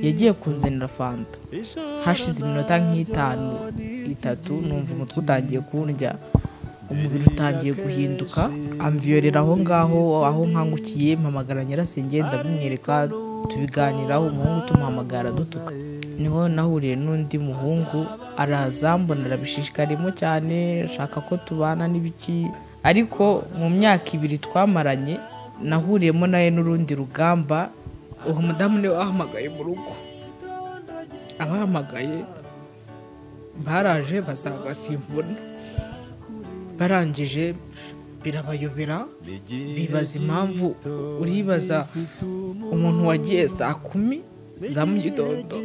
yagiye kunzanira fanta hashize iminota nk'itanu itatu numva umutwe utangiye kundya umubiri utangiye guhinduka amviyorera aho ngaho aho nkangukiye mpamagara nyirasenge ndamwereka tubiganiraho umuhungu tumuhamagara dutuka niho nahuriye n'undi muhungu araza mbona arabishishikarimo cyane ashaka ko tubana n'ibiki ariko mu myaka ibiri twamaranye nahuriyemo nawe n'urundi rugamba uwo mudamu niwe wahamagaye mu rugo abahamagaye baraje basanga simbona barangije birabayobera bibaza impamvu uribaza umuntu wagiye saa kumi za mu gitondo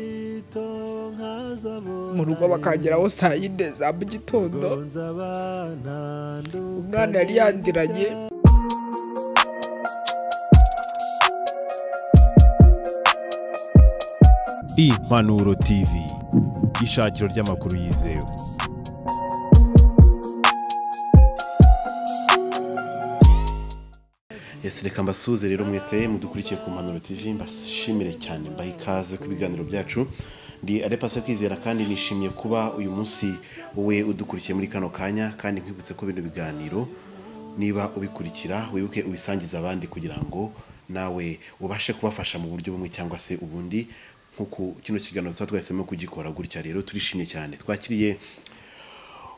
mu rugo bakageraho saa yine za mu gitondo umwana yari yandiranye impanuro tv ishakiro ry'amakuru yizewe Yes, reka mbasuze rero mwese mudukurikiye ku mpanuro tv mbashimire cyane mbaha ikaze ku biganiro byacu ndi arepasa kwizera kandi nishimiye kuba uyu munsi wowe udukurikiye muri kano kanya kandi nkwibutse ko bino biganiro niba ubikurikira wibuke ubisangiza abandi kugira ngo nawe ubashe kubafasha mu buryo bumwe cyangwa se ubundi nk'uku kino kiganiro tuba twahisemo kugikora gutya rero turishimye cyane twakiriye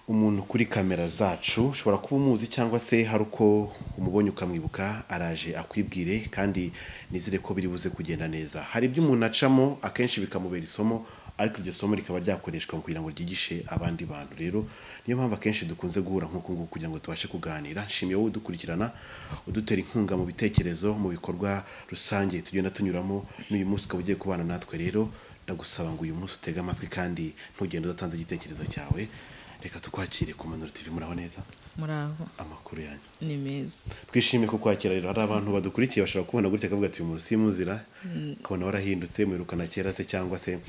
umuntu kuri kamera zacu ushobora kuba umuzi cyangwa se hari uko umubonye ukamwibuka araje akwibwire kandi nizere ko biri buze kugenda neza hari ibyo umuntu acamo akenshi bikamubera isomo ariko iryo somo rikaba ryakoreshwa mu kugira ngo ryigishe abandi bantu rero niyo mpamvu akenshi dukunze guhura nk'uku nguku kugira ngo tubashe kuganira nshimiye wowe udukurikirana udutera inkunga mu bitekerezo mu bikorwa rusange tugenda tunyuramo n'uyu munsi ukaba ugiye kubana natwe rero ndagusaba ngo uyu munsi utege amatwi kandi ntugende udatanze igitekerezo cyawe reka tukwakire ku manuro tv muraho neza muraho amakuru yanyu ni meza twishimiye ko kwakira rero hari abantu badukurikiye bashobora kubona gutya akavuga ati uyu muntu simuzira ukabona warahindutse mwirukana kera se cyangwa se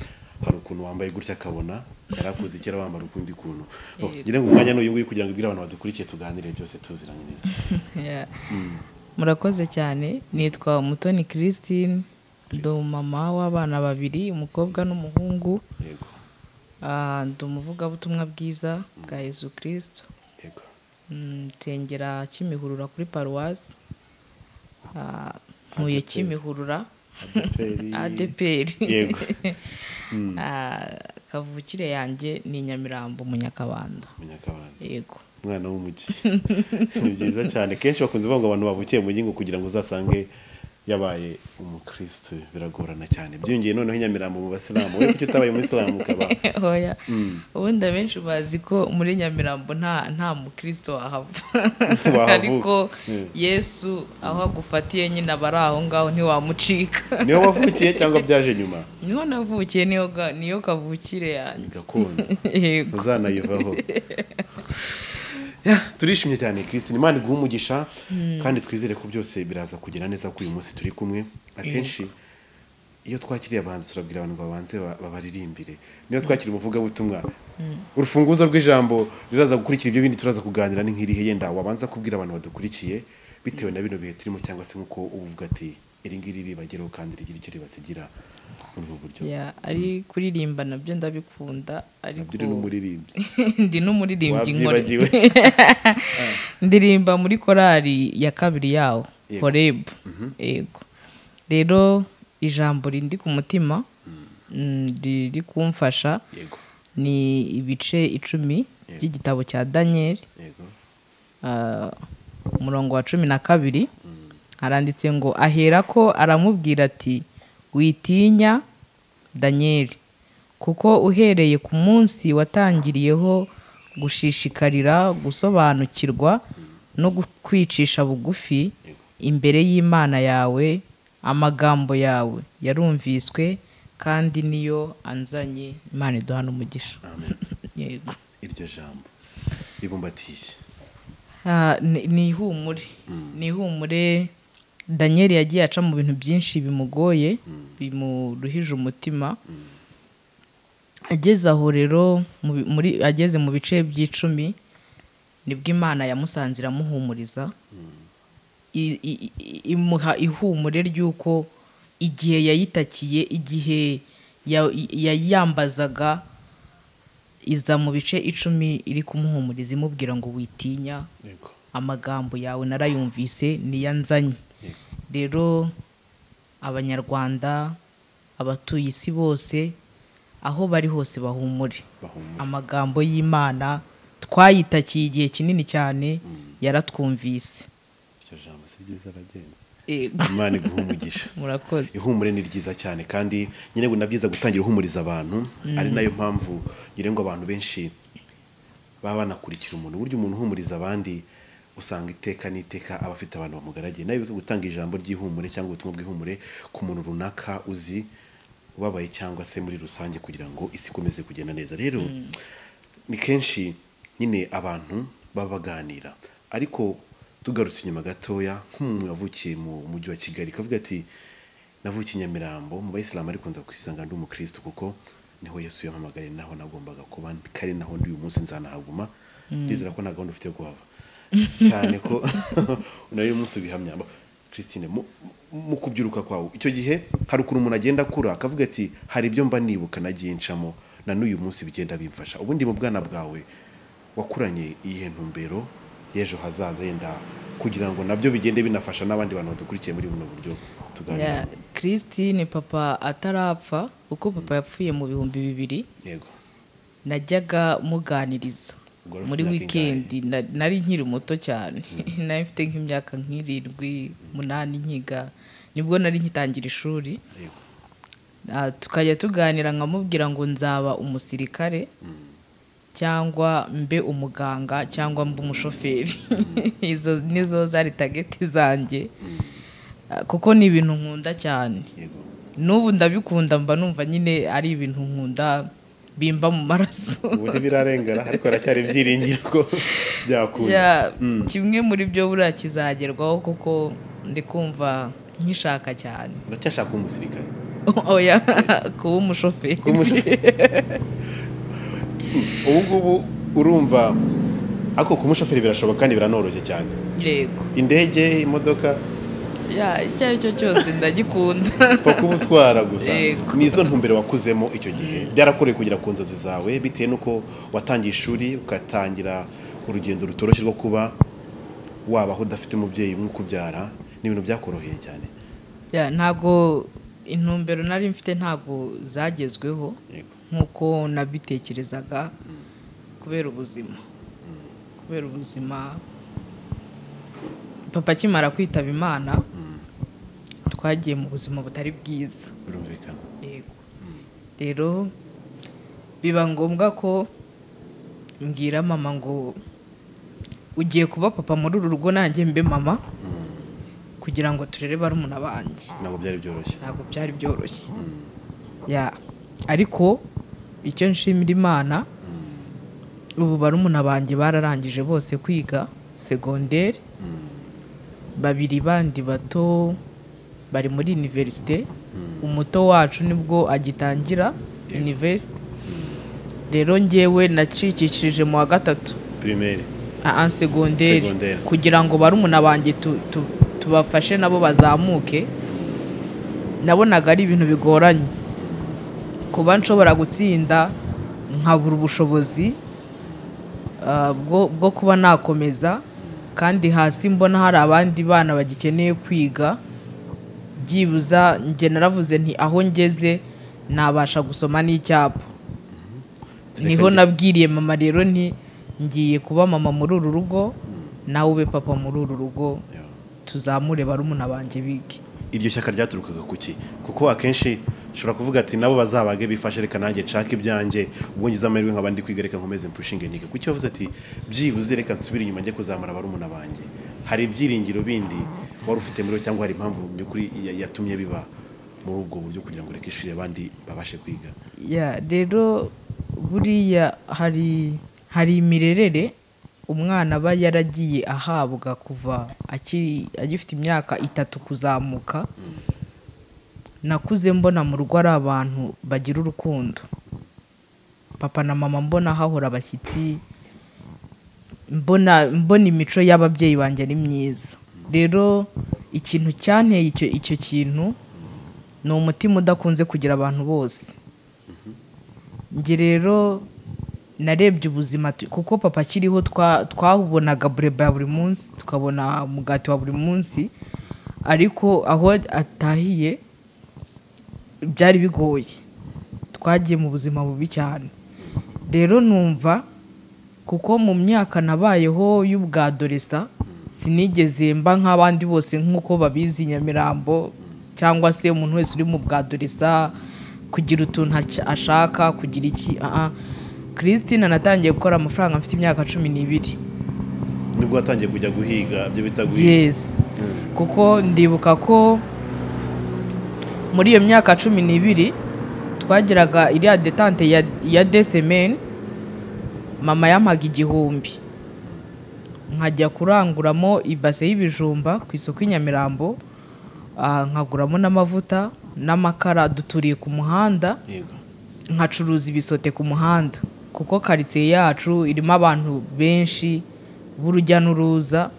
hari ukuntu wambaye gutya akabona yari akuze kera wambara ukundi kuntu Oh, Yego. ngira ngo umwanya n'uyu nguyu kugira ngo ibwire abantu badukurikiye tuganire byose tuziranye neza Yeah. murakoze cyane nitwa umutoni christine ndi umumama w'abana babiri umukobwa n'umuhungu yego Ah, ndi umuvugabutumwa bwiza bwa yezu kirisito yego nsengera kimihurura kuri paruwasi Ah, ntuye ADPR. kimihurura adeperi adeperi yego kavukire yanjye ni nyamirambo munyakabanda munyakabanda yego umwana w'umujyi ni byiza cyane kenshi bakunze kuvuga ngo abantu bavukiye mu ngo kugira ngo uzasange yabaye umukristo biragorana cyane byongeye noneho inyamirambo mu basilamu we kuki utabaye umuyisilamu ukaba oya ubundi abenshi bazi ko muri nyamirambo nta nta mukristo wahava Wahavuka. ariko Mm. yesu aho agufatiye nyine aba ari aho ngaho ntiwamucika niyo wavukiye cyangwa byaje nyuma niho navukiye niyo ga- niyo kavukire yanjye gakondo yego uzanayivaho Ya, turishimye cyane christine imana iguha umugisha kandi twizere ko byose biraza kugera neza ko uyu munsi turi kumwe akenshi iyo twakiriye abahanzi turabwira abantu ngo babanze ba- babaririmbire niyo twakiriye umuvugabutumwa urufunguzo rw'ijambo riraza gukurikira ibyo bindi turaza kuganira ni nk'irihe yenda wabanza kubwira abantu badukurikiye bitewe na bino bihe turimo cyangwa se nk'uko uba uvuga ati iri ngiri ribageraho kandi rigira icyo ribasigira muri ubu buryo Ya, ari kuririmba nabyo ndabikunda ariko nabyiri n'umuririmbyi ndi n'umuririmbyi nkore wabyibagiwe ndirimba muri korali ya kabiri yawo Yego. horebu yego rero ijambo rindi ku mutima mm, riri kumfasha yego ni ibice icumi Yego. by'igitabo cya daniyeli yego ah, umurongo wa cumi na kabiri haranditse ngo aherako aramubwira ati witinya daniyeli kuko uhereye ku munsi watangiriyeho gushishikarira gusobanukirwa no gu- kwicisha bugufi imbere y'imana yawe amagambo yawe yarumviswe kandi niyo anzanye imana iduha n'umugisha amen yego iryo jambo ribumbatiye Ah, ni ni ihumure ni ihumure daniyeli yagiye aca mu bintu byinshi bimugoye bimuruhije umutima ageze aho rero mu bi- muri ageze mu bice by'icumi nibwo imana yamusanze iramuhumuriza i- i- i- imuha ihumure ry'uko igihe yayitakiye igihe ya- yayiyambazaga iza mu bice icumi iri kumuhumuriza imubwira ngo witinya yego amagambo yawe narayumvise niyanzanye rero abanyarwanda abatuye isi bose aho bari hose bahumure bahumura amagambo y'imana twayitakiye igihe kinini cyane yaratwumvise iryo jambo si ryiza abagenzi Ego. imana iguha umugisha murakoze ihumure ni ryiza cyane kandi nyine ni byiza gutangira uhumuriza abantu ari nayo mpamvu ngira ngo abantu benshi baba banakurikira umuntu uburyo umuntu uhumuriza abandi usanga iteka n'iteka aba afite abantu bamugaragiye nawe wibuke gutanga ijambo ry'ihumure cyangwa ubutumwa bw'ihumure ku muntu runaka uzi ubabaye cyangwa se muri rusange kugira ngo isi ikomeze kugenda neza rero ni kenshi nyine abantu baba baganira ariko tugarutse inyuma gatoya nk'umuntu wavukiye mu mujyi wa kigali kavuga ati navukiye i Nyamirambo mu bayisilamu ariko nza kwisanga ndi umukirisitu kuko niho Yesu yampamagariye naho nagombaga kuba kari naho ndi uyu munsi nzanahaguma ndizera ko nta gahunda ufite yo kuhava cyane ko nawe uyu munsi ubihamya Ba- Christine mu mu kubyiruka kwawe icyo gihe hari ukuntu umuntu agenda akura akavuga ati hari ibyo mba nibuka nagiye ncamo na n'uyu munsi bigenda bimfasha ubundi mu bwana bwawe wakuranye iyihe ntumbero y'ejo hazaza yenda kugira ngo nabyo bigende binafasha n'abandi bantu badukurikiye muri buno buryo tuganira Ya, christine papa atarapfa kuko papa yapfuye mu bihumbi bibiri yego najyaga muganiriza Ugora ufite muri imyaka wikendi na- nari nkiri muto cyane nari mfite nk'imyaka nk'irindwi umunani nkiga nibwo nari nkitangira ishuri yego Ah, tukajya tuganira nkamubwira ngo nzaba umusirikare cyangwa mbe umuganga cyangwa mbe umushoferi izo nizo zari tageti zanjye Ah, kuko ni ibintu nkunda cyane yego n'ubu ndabikunda mba numva nyine ari ibintu nkunda bimba mu maraso ubu ntibirarengana ariko haracyari ibyiringiro ko byakunda Ya, kimwe muri byo buriya kizagerwaho kuko ndi kumva nkishaka cyane uracyashaka kuba umusirikare oya kuba umushoferi kuba umushoferi ubu ngubu urumva ariko kuba umushoferi birashoboka kandi biranoroshye cyane yego indege imodoka ya icyo ari cyo cyose ndagikunda pfa kuba utwara gusa Yego. ni izo ntumbero wakuzemo icyo gihe byarakoreye kugera ku nzozi zawe bitewe n'uko watangiye ishuri ugatangira urugendo rutoroshye rwo kuba wabaho udafite umubyeyi umwe ukubyara ni ibintu byakoroheye cyane Ya, ntabwo intumbero nari mfite ntabwo zagezweho yego nk'uko nabitekerezaga kubera ubuzima kubera ubuzima papa akimara kwitaba imana twagiye mu buzima butari bwiza birumvikana Yego. rero biba ngombwa ko mbwira mama ngo ugiye kuba papa muri uru rugo nanjye mbe mama kugira ngo turere barumuna banjye ntabwo byari byoroshye ntabwo byari byoroshye Ya, ariko icyo nshimira imana ubu barumuna banjye bararangije bose kwiga segonderi babiri bandi bato bari muri iniverisite umuto wacu nibwo agitangira iniverisite rero njyewe nacikishirije mu wa gatatu pirimeri aha segonderi Segonderi. kugira ngo barumuna banjye tu- tu- tubafashe nabo bazamuke nabonaga ari ibintu bigoranye kuba nshobora gutsinda nkabura ubushobozi ah, bwo bwo kuba nakomeza kandi hasi mbona hari abandi bana bagikeneye kwiga byibuza njye naravuze nti aho ngeze nabasha gusoma n'icyapa niho nabwiriye mama rero nti ngiye kuba mama muri uru rugo nawe ube papa muri uru rugo tuzamure barumuna banjye bige iryo shyaka ryaturukaga ku ki kuko akenshi ushobora kuvuga ati nabo bazabage bifashe reka nanjye nshake ibyanjye ubwo ngize amahirwe nkaba ndi kwiga reka nkomeze mpushinge nige kuki wavuze ati byibuze reka nsubire inyuma njye kuzamura barumuna banjye hari ibyiringiro bindi wari ufite muri bo cyangwa hari impamvu mu by'ukuri ya- yatumye biba muri ubwo buryo kugira ngo reka ishuri abandi babashe kwiga Ya, rero buriya hari hari imirerere umwana aba yaragiye ahabwa kuva akiri agifite imyaka itatu kuzamuka nakuze mbona mu rugo ari abantu bagira urukundo papa na mama mbona hahora abashyitsi mbona mbona imico y'ababyeyi banjye ari myiza rero ikintu cyanteye icyo icyo kintu ni umutima udakunze kugira abantu bose njye rero narebye ubuzima tu- kuko papa akiriho twa- twawubonaga bureba ya buri munsi tukabona umugati wa buri munsi ariko aho atahiye byari bigoye twagiye mu buzima bubi cyane rero numva kuko mu myaka nabayeho y'ubwadoresa sinigeze mba nk'abandi bose nk'uko babizi i nyamirambo cyangwa se umuntu wese uri mu bwadoresa kugira utuntu aca- ashaka kugira iki aha christine natangiye gukora amafaranga mfite imyaka cumi n'ibiri nibwo watangiye kujya guhiga ibyo bita guhiga yes kuko ndibuka ko muri iyo myaka cumi n'ibiri twagiraga iriya detante ya, ya desemeni mama yampaga igihumbi nkajya kuranguramo ibase y'ibijumba ku isoko i nyamirambo ah, nkaguramo n'amavuta n'amakara duturiye ku muhanda Yego. nkacuruza ibisote ku muhanda kuko karitsiye yacu irimo abantu benshi b'urujya n'uruza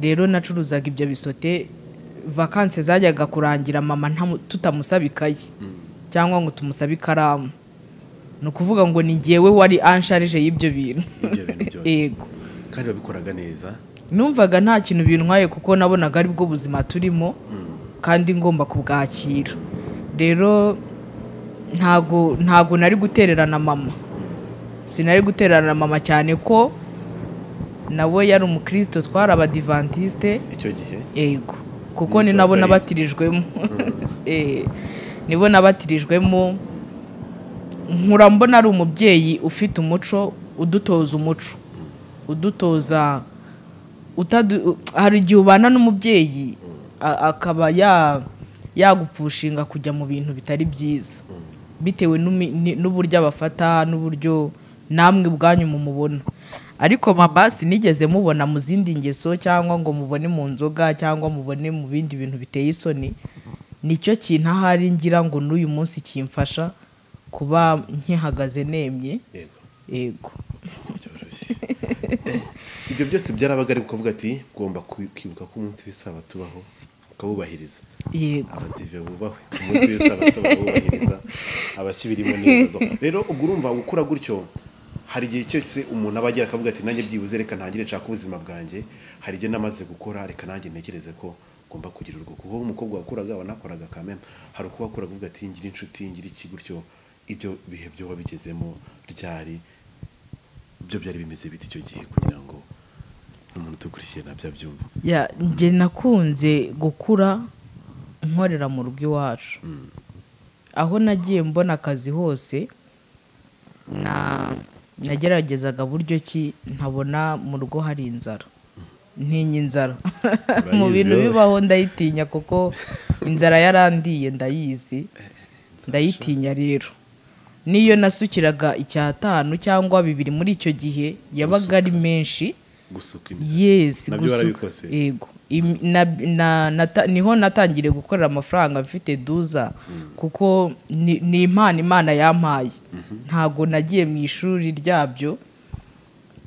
rero nacuruzaga ibyo bisote vakanse zajyaga kurangira mama ntamu- tutamusaba ikayi cyangwa ngo tumusabe ikaramu ni ukuvuga ngo ni ngewe wari ansharije y'ibyo bintu Y'ibyo bintu byose. yego kandi wabikoraga neza numvaga nta kintu bintwaye kuko nabonaga ari bwo buzima turimo kandi ngomba kubwakira rero ntago ntago nari gutererana mama sinari gutererana mama cyane ko nawe yari umukristo twari abadivantisite icyo gihe yego kuko Umunsi ni wa nabo kabiri. nabatirijwemo Eh, nibo nabatirijwemo nkura mbona ari umubyeyi ufite umuco udutoza umuco udutoza utadu- u- hari igihe ubana n'umubyeyi a- akaba ya- yagupushinga kujya mu bintu bitari byiza bitewe n'umi- ni- n'uburyo abafata n'uburyo namwe ubwanyu mumubona ariko mama sinigeze mubona mu zindi ngeso cyangwa ngo mubone mu nzoga cyangwa mubone mu bindi bintu biteye isoni nicyo kintu ahari ngira ngo n'uyu munsi kimfasha kuba nkihagaze nemye yego yego byoroshye Eh, ibyo byose byarabaga ari kuvuga ati ugomba kwi- kwibuka ko umunsi w'isabato tubaho ukawubahiriza yego abadive bubahwe ku munsi w'isabato bakawubahiriza abakibirimo neza rero ubwo urumva gukura gutyo hari igihe cyose umuntu aba agira akavuga ati nanjye byibuze reka ntangire nshaka ubuzima bwanjye hari ibyo namaze gukora reka nanjye ntekereze ko ngomba kugira urwo kuko umukobwa wakuraga wanakoraga kamena hari uko wakuraga uvuga ati ngira inshuti ngira iki gutyo ibyo bihe byo wabigezemo ryari byo byari bimeze bite icyo gihe kugira ngo umuntu udukurikiye nabyabyumva Ya, njye nakunze gukura nkorera mu rugo iwacu aho nagiye mbona akazi hose na nageragezaga buryo ki ntabona mu rugo hari inzara ntinya inzara mu Urayizi bintu wowe. bibaho ndayitinya kuko inzara yarandiye ndayizi ndayitinya rero n'iyo nasukiraga icyatanu cyangwa bibiri muri icyo gihe yabaga ari menshi gusuka imizi yes Nabyo gusuka. warabikoze? yego Im- na, na, nata- niho natangiriye gukorera amafaranga mfite duza kuko ni, ni impano imana yampaye ntago nagiye mu ishuri ryabyo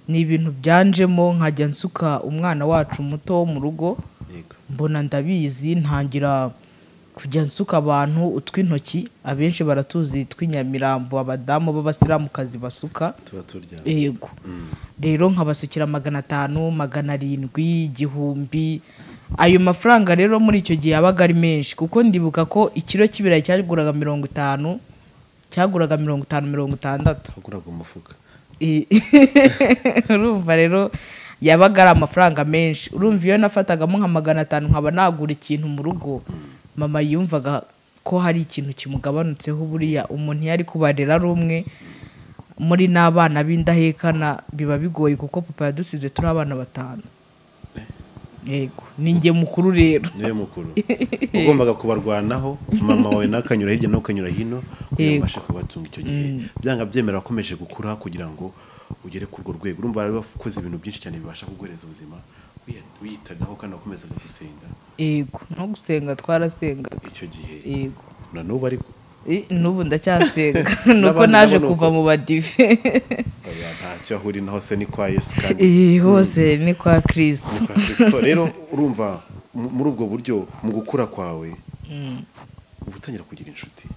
ni ibintu byanjemo nkajya nsuka umwana wacu muto wo mu rugo yego mbona ndabizi ntangira kujya nsuka abantu utw'intoki abenshi baratuzi tw'inyamirambo abadamu b'abasiramukazi basuka tuba turyamye yego rero nkabasukira magana atanu magana arindwi igihumbi ayo mafaranga rero muri icyo gihe yabaga ari menshi kuko ndibuka ko ikiro cy'ibirayi cyaguraga mirongo itanu cyaguraga mirongo itanu mirongo itandatu haguraga umufuka I- urumva rero yabaga ari amafaranga menshi urumva iyo nafatagamo nka magana atanu nkaba nagura ikintu mu rugo mama yumvaga ko hari ikintu kimugabanutseho buriya umuntu iyo ari kubarera ari umwe muri n'abana b'indahekana biba bigoye kuko papa yadusize turi abana batanu yego ni njye mukuru rero niwe mukuru ugombaga kubarwanaho mama wawe nakanyura hirya n'ukanyura hino kugira ngo Yego. ubashe kubatunga icyo gihe byanga byemera wakomeje gukura kugira ngo ugere ku urwo rwego urumva rero wakoze ibintu byinshi cyane bibasha kuguhereza ubuzima wiya- wiyitagaho kandi wakomezaga gusenga yego no gusenga twarasengaga icyo gihe yego na n'ubu ariko I- n'ubu ndacyasenga nuko N'abandi naje nabo ni kuva uko. mu badive oya, ntacyo ahuri naho se ni kwa yesu kandi iyi hose ni kwa kirisito so rero urumva mu- muri ubwo buryo mu gukura kwawe ubu gutangira kugira inshuti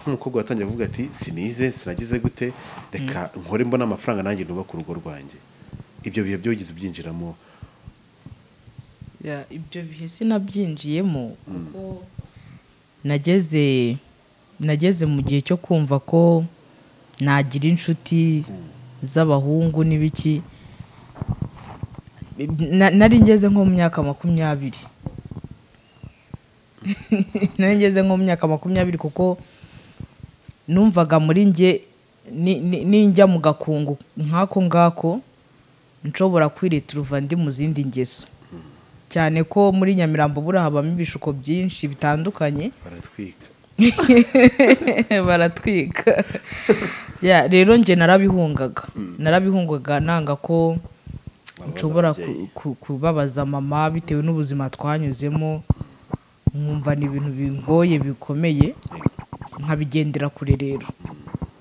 nk'umukobwa watangiye avuga ati sinize sinagize gute reka nkore mbona amafaranga nanjye nubaka urugo rwanjye ibyo bihe byogize ubyinjiramo Ya, ibyo bihe sinabyinjiyemo kuko nageze nageze mu gihe cyo kumva ko nagira inshuti z'abahungu n'ibiki Na- nari ngeze nko mu myaka makumyabiri nari ngeze nko mu myaka makumyabiri kuko numvaga muri njye ni- ni- ninjya mu gakungu nk'ako ngako nshobora kwireta uruva ndi mu zindi ngeso cyane ko muri nyamirambo buriya habamo ibishuko byinshi bitandukanye baratwika baratwika Ya, rero njye narabihungaga narabihungaga nanga ko Bababaza nshobora ababyeyi. ku- ku- kubabaza mama bitewe n'ubuzima twanyuzemo nkumva ni ibintu bingoye bikomeye nkabigendera kure rero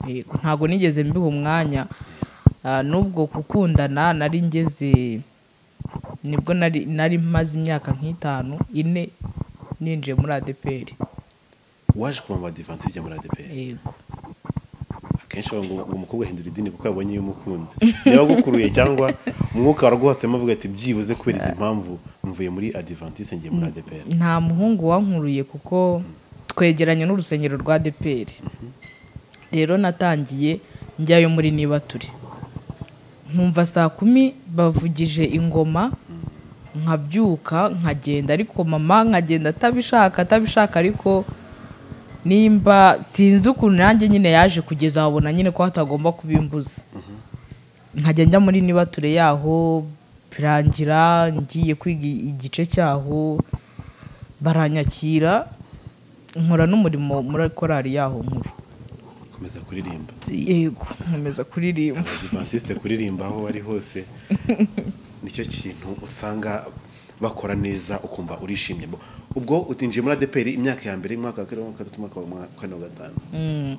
Yego, ntabwo nigeze mbiha umwanya Ah, n'ubwo gukundana nari ngeze nibwo nari nari maze imyaka nk'itanu ine ninjiye muri adeperi waje kuva mu badivansi ijya muri adeperi yego akenshi bavuga ngo uwo mukobwa ahindura idini kuko yabonye iyo umukunze niba agukuruye cyangwa umwuka waruguhasemo avuga ati byibuze kubera izi mpamvu mvuye muri adivansi ngiye muri adeperi nta muhungu wankuruye kuko twegeranye n'urusengero rwa deperi rero natangiye njyayo muri niba turi nkumva saa kumi bavugije ingoma nkabyuka nkagenda ariko mama nkagenda atabishaka atabishaka ariko nimba sinzi ukuntu nanjye nyine yaje kugeza aho abona nyine ko hatagomba kubimbuza nkajya njya muri niba ture yaho birangira ngiye kwiga igice cyaho baranyakira nkora n'umurimo muri korali yaho nkuru komeza kuririmba yego nkomeza kuririmba abadivantisite kuririmba aho wari hose nicyo kintu usanga bakora neza ukumva urishimye Bo- ubwo utinjiye muri adeperi imyaka ya mbere umwaka wa kabiri umwaka wa gatatu umwaka wa kane wa gatanu Mm.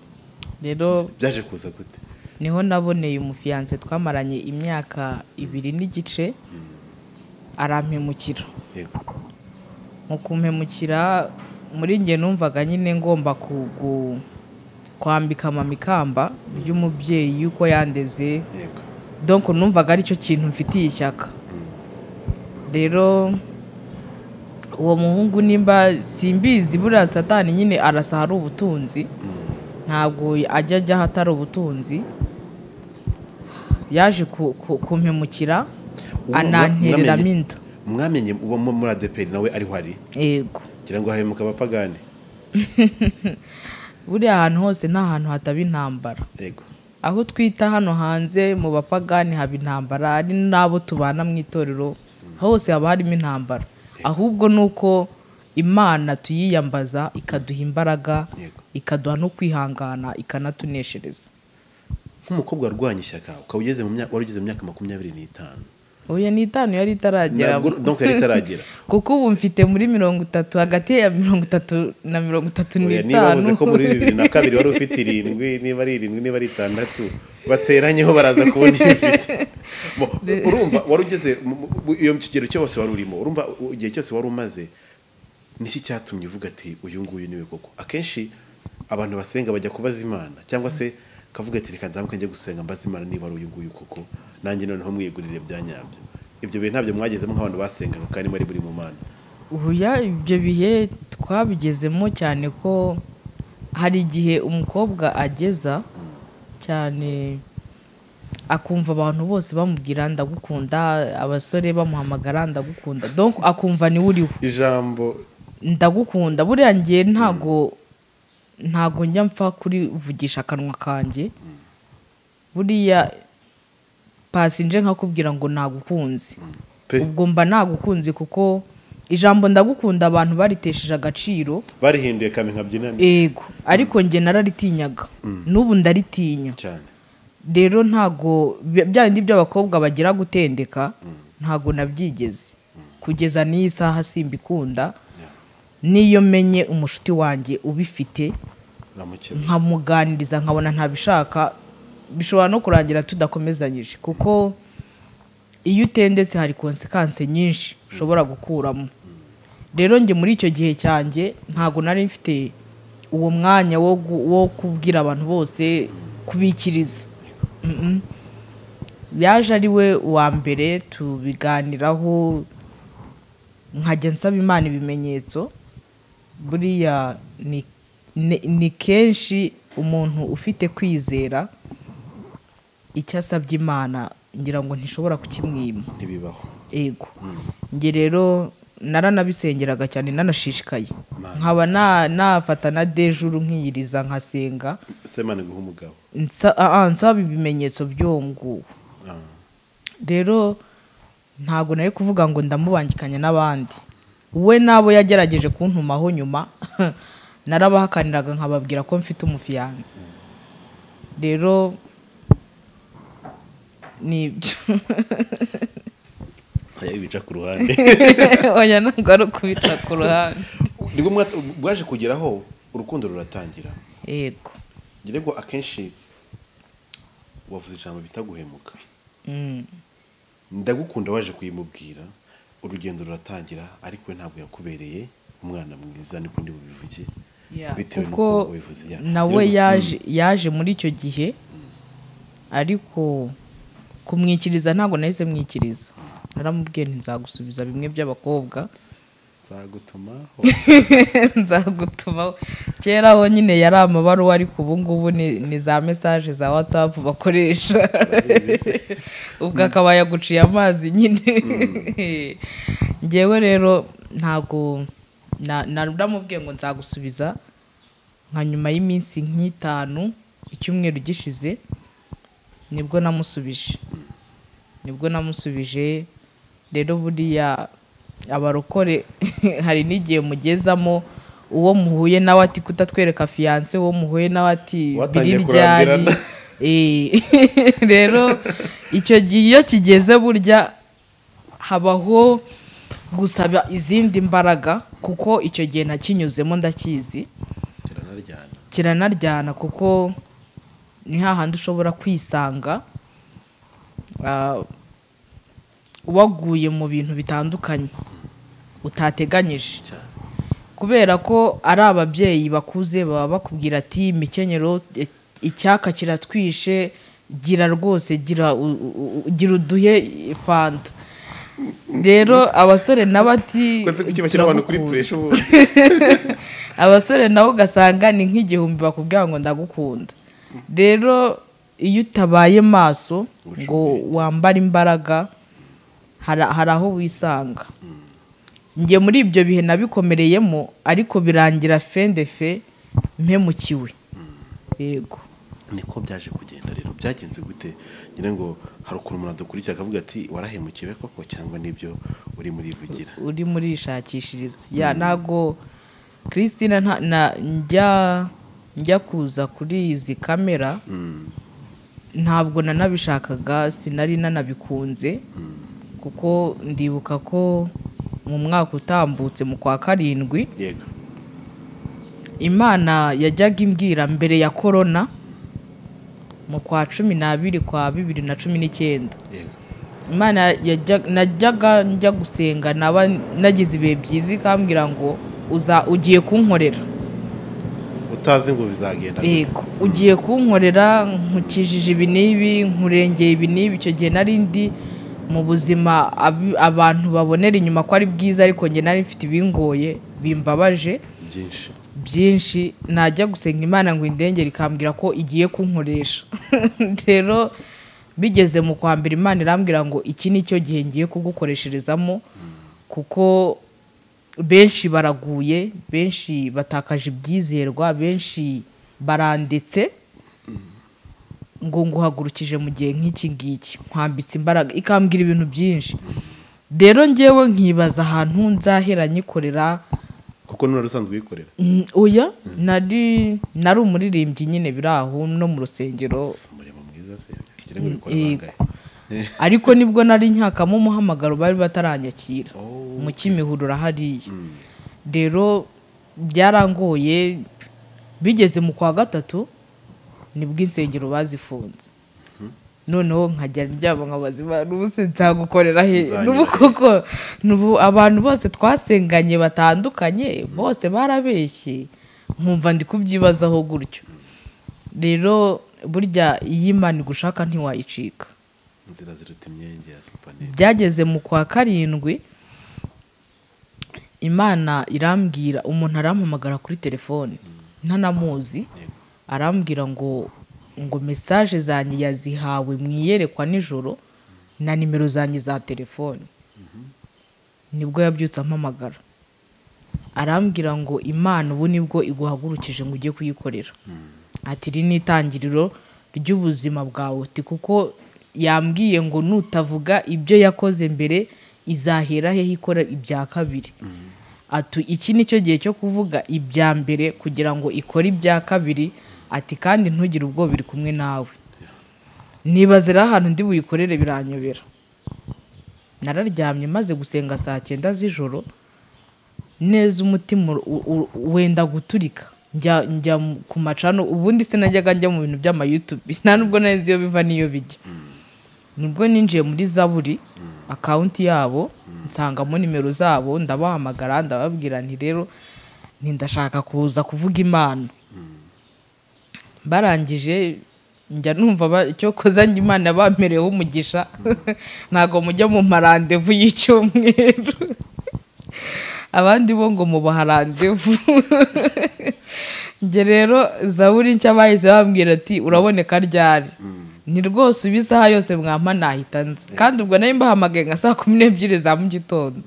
rero byaje kuza gute niho naboneye umufiyanse twamaranye imyaka ibiri n'igice arampemukira yego mu kumpemukira muri njye numvaga nyine ngomba ku- ku- kwambika mama ikamba ry'umubyeyi yuko yandeze yego donc numvaga aricyo kintu mfitiye ishyaka rero uwo muhungu nimba simbizi buriya satani nyine arasa ahari ubutunzi ntabwo ajya ajya ahatari ubutunzi yaje ku- ku- kumpemukira Ubu anantereramo mwamenye- inda mwamenye uwo mu- muri adeperi nawe ariho ari yego ngira ngo hahemuka abapagani buriya ahantu hose nta hantu hataba intambara yego aho twita hano hanze mu bapagani haba intambara ari n'abo tubana mu itorero hose haba harimo intambara ahubwo ni uko imana tuyiyambaza ikaduha imbaraga Yego. ikaduha no kwihangana ikanatuneshereza nk'umukobwa warwanya ishyaka ukaba ugeze mu myaka wari ugeze mu myaka makumyabiri n'itanu oya ni itanu yari itaragera Ntabwo- donc yari itaragera kuko ubu mfite muri mirongo itatu hagati ya mirongo itatu na mirongo itatu Oya, niba n'itanu uzi ko muri bibiri na kabiri wari ufite irindwi niba ari irindwi niba ari itandatu bateranyeho baraza kubona iyo ufite Bo, urumva wari ugeze mu- mu- mu- iyo mu kigero cyose wari urimo urumva u- igihe cyose wari umaze niki cyatumye uvuga ati uyu nguyu niwe koko akenshi abantu basenga bajya kubaza imana cyangwa se kavuga ati reka nzamuke njye gusenga mbaza imana niba ari uyu nguyu koko nanjye noneho mwigurire bya nyabyo ibyo bintu ntabyo mwagezemo nk'abantu basengaga kandi mwari buri mu mana ubuya ibyo bihe twabigezemo cyane ko hari igihe umukobwa ageza cyane akumva abantu bose bamubwira ndagukunda abasore bamuhamagara ndagukunda donc akumva niwe uriwe ijambo ndagukunda buriya ngiye ntago ntago njya mpfa kurivugisha akanwa kanjye buriya pasinje nkakubwira ngo nagukunze pe ubwo mba nagukunze kuko ijambo ndagukunda abantu baritesheje agaciro barihinduye kame nkabyinami ego ariko njye nararitinyaga n'ubu ndaritinya cyane rero ntago bya- bya bindi by'abakobwa bagira gutendeka ntago nabyigeze kugeza n'iyi saha simbikunda n'iyo menye umushuti wanjye ubifite uramukeba nkamuganiriza nkabona ntabishaka bishobora no kurangira tudakomezanyije kuko iyo utendetse hari konsekanse nyinshi ushobora gukuramo rero njye muri icyo gihe cyanjye ntago nari mfite uwo mwanya wo gu- wo kubwira abantu bose kubikiriza Mhm. yaje ari we wa mbere tubiganiraho nkajya nsaba imana ibimenyetso buriya ni- ni- ni kenshi umuntu ufite kwizera icyo asabye imana ngira ngo ntishobora kukimwima ntibibaho ego njye rero naranabisengeraga cyane nanashishikaye nkaba na- nafata na dejuru nkiyiriza nkasenga ese imana iguha umugabo nsa- ah, ah, nsaba ibimenyetso by'uwo nguwo Ah, rero ntabwo nari kuvuga ngo ndamubangikanya n'abandi we n'abo yagerageje kuntumaho nyuma narabahakaniraga nkababwira ko mfite umufiyanse rero ni ibyo hariya ibica ku ruhande oya ntabwo ari ukubita ku ruhande nibwo mwat- bwaje kugeraho urukundo ruratangira yego ngerego akenshi wavuze ijambo bita guhemuka Mm. ndagukunda waje kuyimubwira urugendo ruratangira ariko we ntabwo yakubereye umwana mwiza niko ndi bubivuge Yeah, bitewe kuko n'uko wabivuze yeah. nawe Ngerego, yaje yaje muri icyo gihe ariko kumwikiriza ntabwo nahise mwikiriza naramubwiye nti nzagusubiza bimwe by'abakobwa nzagutuma nzagutuma kera ho nyine yari amabaruwa ariko ubu ngubu ni ni za mesaje za watsapu bakoresha ubwo akaba yaguciye amazi nyine ngewe rero ntabwo na- naramubwiye ngo nzagusubiza nka nyuma y'iminsi nk'itanu icyumweru gishize nibwo namusubije nibwo namusubije rero buriya abarokore hari n'igihe mugezamo uwo muhuye nawe ati kutatwereka fiyanse uwo muhuye nawe ati Watangiye biri ryari kurambirana. Eh, rero icyo gihe iyo kigeze burya habaho gusaba izindi mbaraga kuko icyo gihe nakinyuzemo ndakizi kiranaryana kiranaryana kuko ni hahandi ushobora kwisanga ah, waguye mu bintu bitandukanye utateganyije cyane kubera ko ari ababyeyi bakuze baba bakubwira ati imikenyero eh, icyaka kiratwishe gira rwose gira u- u- u- gira uduhe eh, fanta rero abasore n'abati kwese kuki bashyira abantu kuri puresha ubu abasore nabo ugasanga ni nk'igihumbi bakubwira ngo ndagukunda rero iyo utabaye maso ngo wambare imbaraga hari hari aho wisanga njye muri ibyo bihe nabikomereyemo ariko birangira fendefe mpemukiwe yego niko byaje kugenda rero byagenze gute ngira ngo hari ukuntu umuntu adukurikira akavuga ati warahemukiwe koko cyangwa nibyo uri murivugira uri muri ishakishiriza ya ntago christine nta- na- njya njya kuza kuri izi kamera ntabwo nanabishakaga sinari nanabikunze kuko ndibuka ko mu mwaka utambutse mu kwa karindwi yego imana yajyaga imbwira mbere ya korona mu kwa cumi n'abiri kwa bibiri na cumi n'icyenda yego imana yajya- najyaga njya gusenga naba nagize ibihe byiza ikambwira ngo uza ugiye kunkorera utazi ngo bizagenda gute yego ugiye kunkorera nkukijije ibi n'ibi nkurengeye ibi n'ibi icyo gihe nari ndi mu buzima abi- abantu babonera inyuma ko ari bwiza ariko njye nari mfite ibingoye bimbabaje byinshi byinshi najya gusenga imana ngo indengere ikambwira ko igiye kunkoresha rero bigeze mu kwa mbere imana irambwira ngo iki ni cyo gihe ngiye kugukoresherezamo kuko benshi baraguye benshi batakaje ibyizerwa benshi baranditse ngo nguhagurukije mu gihe nk'iki ngiki nkwambitse imbaraga ikambwira ibintu byinshi rero ngewe nkibaza ahantu nzahera nyikorera kuko n'uwari usanzwe uyikorera Mm, oya nari nari umuririmbyi nyine biri aho no mu rusengero si umurimo mwiza se ngira ngo bikora Yego. bangahe ariko nibwo nari nkakamo umuhamagaro bari bataranyakira Oh, mu kimihurura hariya rero byarangoye bigeze mu kwa gatatu nibwo insengero bazifunze noneho nkajya ndyama nkabaza imana ubu se nzagukorera he Nzanyura n'ubu he?" koko n'ubu abantu bose twasenganye batandukanye bose barabeshye nkumva ndi kubyibazaho gutyo rero burya iyo imana igushaka ntiwayicika inzira ziruta imyenge ya supanete byageze mu kwa karindwi imana irambwira umuntu arampamagara kuri telefone ntanamuzi arambwira ngo ngo mesaje zanjye yazihawe mu iyerekwa nijoro na nimero zanjye za telefone nibwo yabyutse ampamagara arambwira ngo imana ubu nibwo iguhagurukije ngo ujye kuyikorera ati iri ni itangiriro ry'ubuzima bwawe uti kuko yambwiye ngo nutavuga ibyo yakoze mbere izahera he ikora ibya kabiri ati iki ni cyo gihe cyo kuvuga ibya mbere kugira ngo ikore ibya kabiri ati kandi ntugire ubwoba iri kumwe nawe nibaze rero ahantu ndi buyikorere biranyobera nararyamye maze gusenga saa cyenda z'ijoro neza umutima u- u- wenda guturika njya njya mu- ku macano ubundi sinajyaga njya mu bintu by'amayutubi nta nubwo neza iyo biva n'iyo bijya nibwo ninjiye muri zaburi akawunti yabo nsangamo nimero zabo ndabahamagara ndababwira nti rero ntindashaka kuza kuvuga imana barangije njya numva ba- icyo koza njye imana bamereyeho umugisha ntabwo mujya mu marandevu y'icyumweru abandi bo ngo mubaha randevu njye rero zaburi nshya bahise bambwira ati uraboneka ryari ni rwose uba isaha yose mwampa nahita nzi kandi ubwo nari mbahamagaye nka saa kumi n'ebyiri za mu gitondo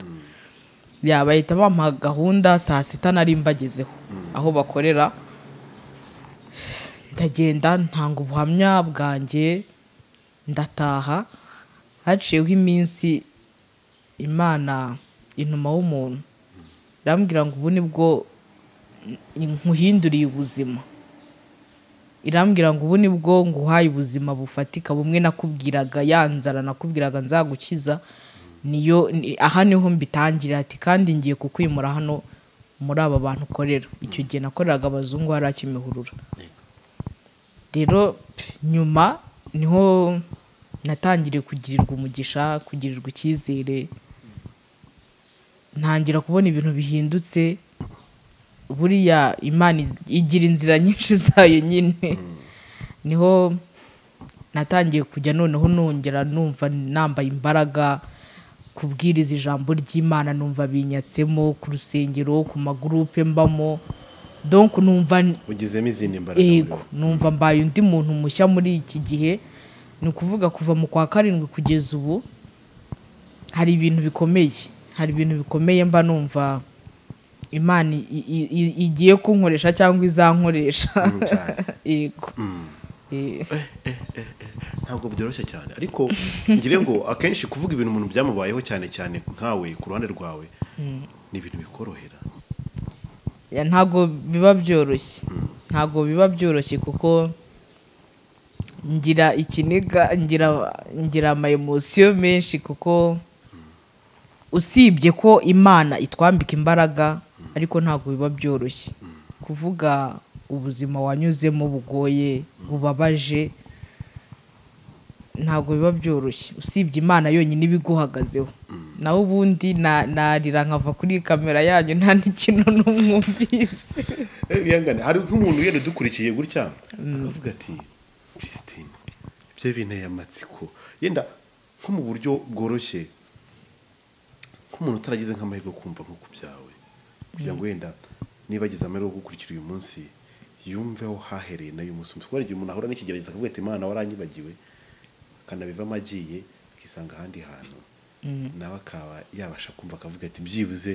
yaba bahita bampa gahunda saa sita nari mbagezeho aho bakorera ndagenda ntanga ubuhamya bwanjye ndataha haciyeho iminsi imana inuma w'umuntu irambwira ngo ubu nibwo nkuhinduriye ubuzima irambwira ngo ubu nibwo nguhaye ubuzima bufatika bumwe nakubwiraga ya nzara nakubwiraga nzagukiza niyo ni- aha niho mbitangira ati kandi ngiye kukwimura hano muri aba bantu ukorera icyo gihe nakoreraga abazungu hari akimihurura rero pf, nyuma niho natangiriye kugirirwa umugisha kugirirwa icyizere ntangira kubona ibintu bihindutse buriya imana iz- igira inzira nyinshi zayo nyine niho natangiye kujya noneho nongera numva nambaye imbaraga kubwiriza ijambo ry'imana numva binyatsemo ku rusengero ku magurupe mbamo donc numva n- ugizemo izindi mbaraga muri yego numva mbaye undi muntu mushya muri iki gihe ni ukuvuga kuva mu kwa karindwi kugeza ubu hari ibintu bikomeye hari ibintu bikomeye mba numva imana i- i- i- igiye kunkoresha cyangwa izankoresha wowe. Cyane. yego Eh, ntabwo byoroshye cyane ariko ngire ngo akenshi kuvuga ibintu umuntu byamubayeho cyane cyane nkawe ku ruhande rwawe ni ibintu bikorohera ya, ntabwo biba byoroshye ntabwo biba byoroshye kuko ngira ikiniga ngira ngira amayemosiyo menshi kuko usibye ko imana itwambika imbaraga ariko ntabwo biba byoroshye kuvuga ubuzima wanyuzemo bugoye bubabaje ntabwo biba byoroshye usibye imana yonyine iba iguhagazeho naho ubundi na- narira nkava kuri kamera yanyu nta n'ikintu n'umwumvise Eh, bihangane hari nk'umuntu wenda udukurikiye gutya akavuga ati christine ibyo binteye amatsiko yenda nko mu buryo bworoshye nk'umuntu utaragize nk'amahirwe yo kumva nk'uko byawe kugira ngo wenda niba agize amahirwe yo gukurikira uyu munsi yumveho hahereye nayo umunsi umwe kubera igihe umuntu ahura n'ikigerageza akavuga ati imana waranyibagiwe akanabivamo agiye akisanga ahandi hantu nawe akaba yabasha kumva akavuga ati byibuze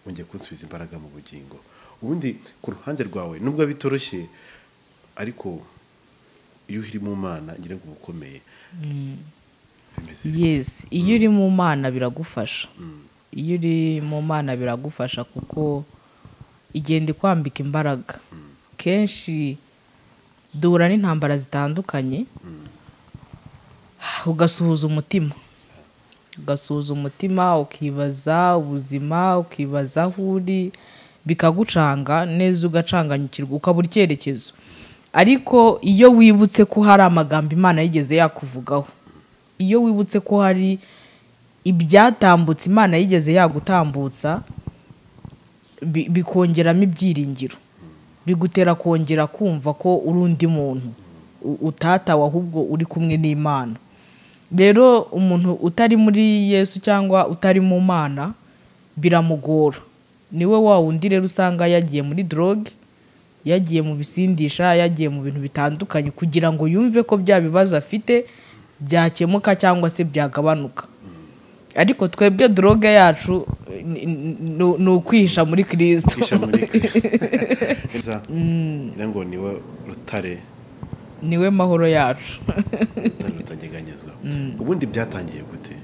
wongeye kunsubiza imbaraga mu bugingo ubundi ku ruhande rwawe nubwo bitoroshye ariko iyo uri mu mana ngira ngo uba ukomeye Bimeze bite? yes iyo uri mu mana biragufasha iyo uri mu mana biragufasha kuko igenda ikwambika imbaraga kenshi duhura n'intambara zitandukanye ugasuhuza umutima ugasuhuza umutima ukibaza ubuzima ukibaza aho uri bikagucanga neza ugacanganyukirwa ukabura icyerekezo ariko iyo wibutse ko hari amagambo imana yigeze yakuvugaho iyo wibutse ko hari ibyatambutse imana yigeze yagutambutsa bi- bikongeramo ibyiringiro bigutera kongera kumva ko uri undi muntu u- utatawe ahubwo uri kumwe n'imana rero umuntu utari muri yesu cyangwa utari mu mana biramugora niwe wa wundi rero usanga yagiye muri doroge yagiye mu bisindisha yagiye mu bintu bitandukanye kugira ngo yumve ko bya bibazo afite byakemuka cyangwa se byagabanuka ariko twebwe doroge yacu eh, ni- ni- ni- ni ukwihisha muri kirisito kwisha muri kristo ngira ngo niwe rutare niwe mahoro yacu rutare rutanyeganyezwa ubundi byatangiye gute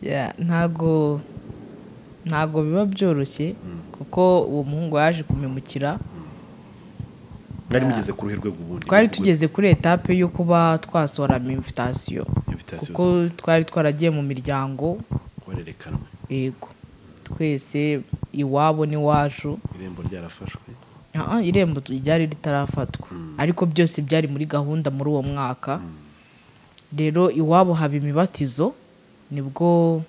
Yeah, ntago ntago biba byoroshye kuko uwo muhungu yaje kumemukira mwari mugeze ku ruhe rwego ubundi twari tugeze kuri etape yo kuba twasohora imvitasiyo Invitation kuko twari twaragiye mu miryango warerekanwe yego twese iwabo n'iwacu irembo ryarafashwe Ah, ah, irembo ryari ritarafatwa ariko byose byari muri gahunda muri uwo mwaka rero iwabo haba imibatizo nibwo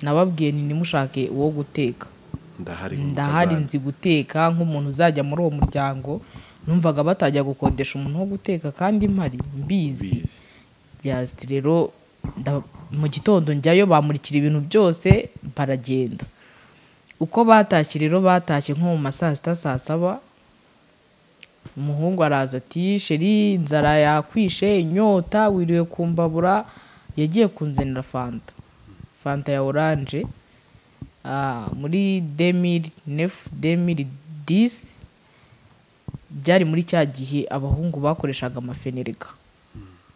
nababwiye nti nimushake uwo guteka ndahari ndahari mutazana. nzi guteka nk'umuntu uzajya muri uwo muryango numvaga batajya gukodesha umuntu wo guteka kandi mpari mbizi bizi jasiti rero nda- mu gitondo njyayo bamurikira ibintu byose baragenda uko batashye rero batashye nko mu ma saa sita saa saba umuhungu araza ati sheri inzara yakwishe inyota wiriwe kumbabura yagiye kunzanira fanta fanta ya oranje Ah, muri demiri nefu demiri disi byari muri cya gihe abahungu bakoreshaga amafenereka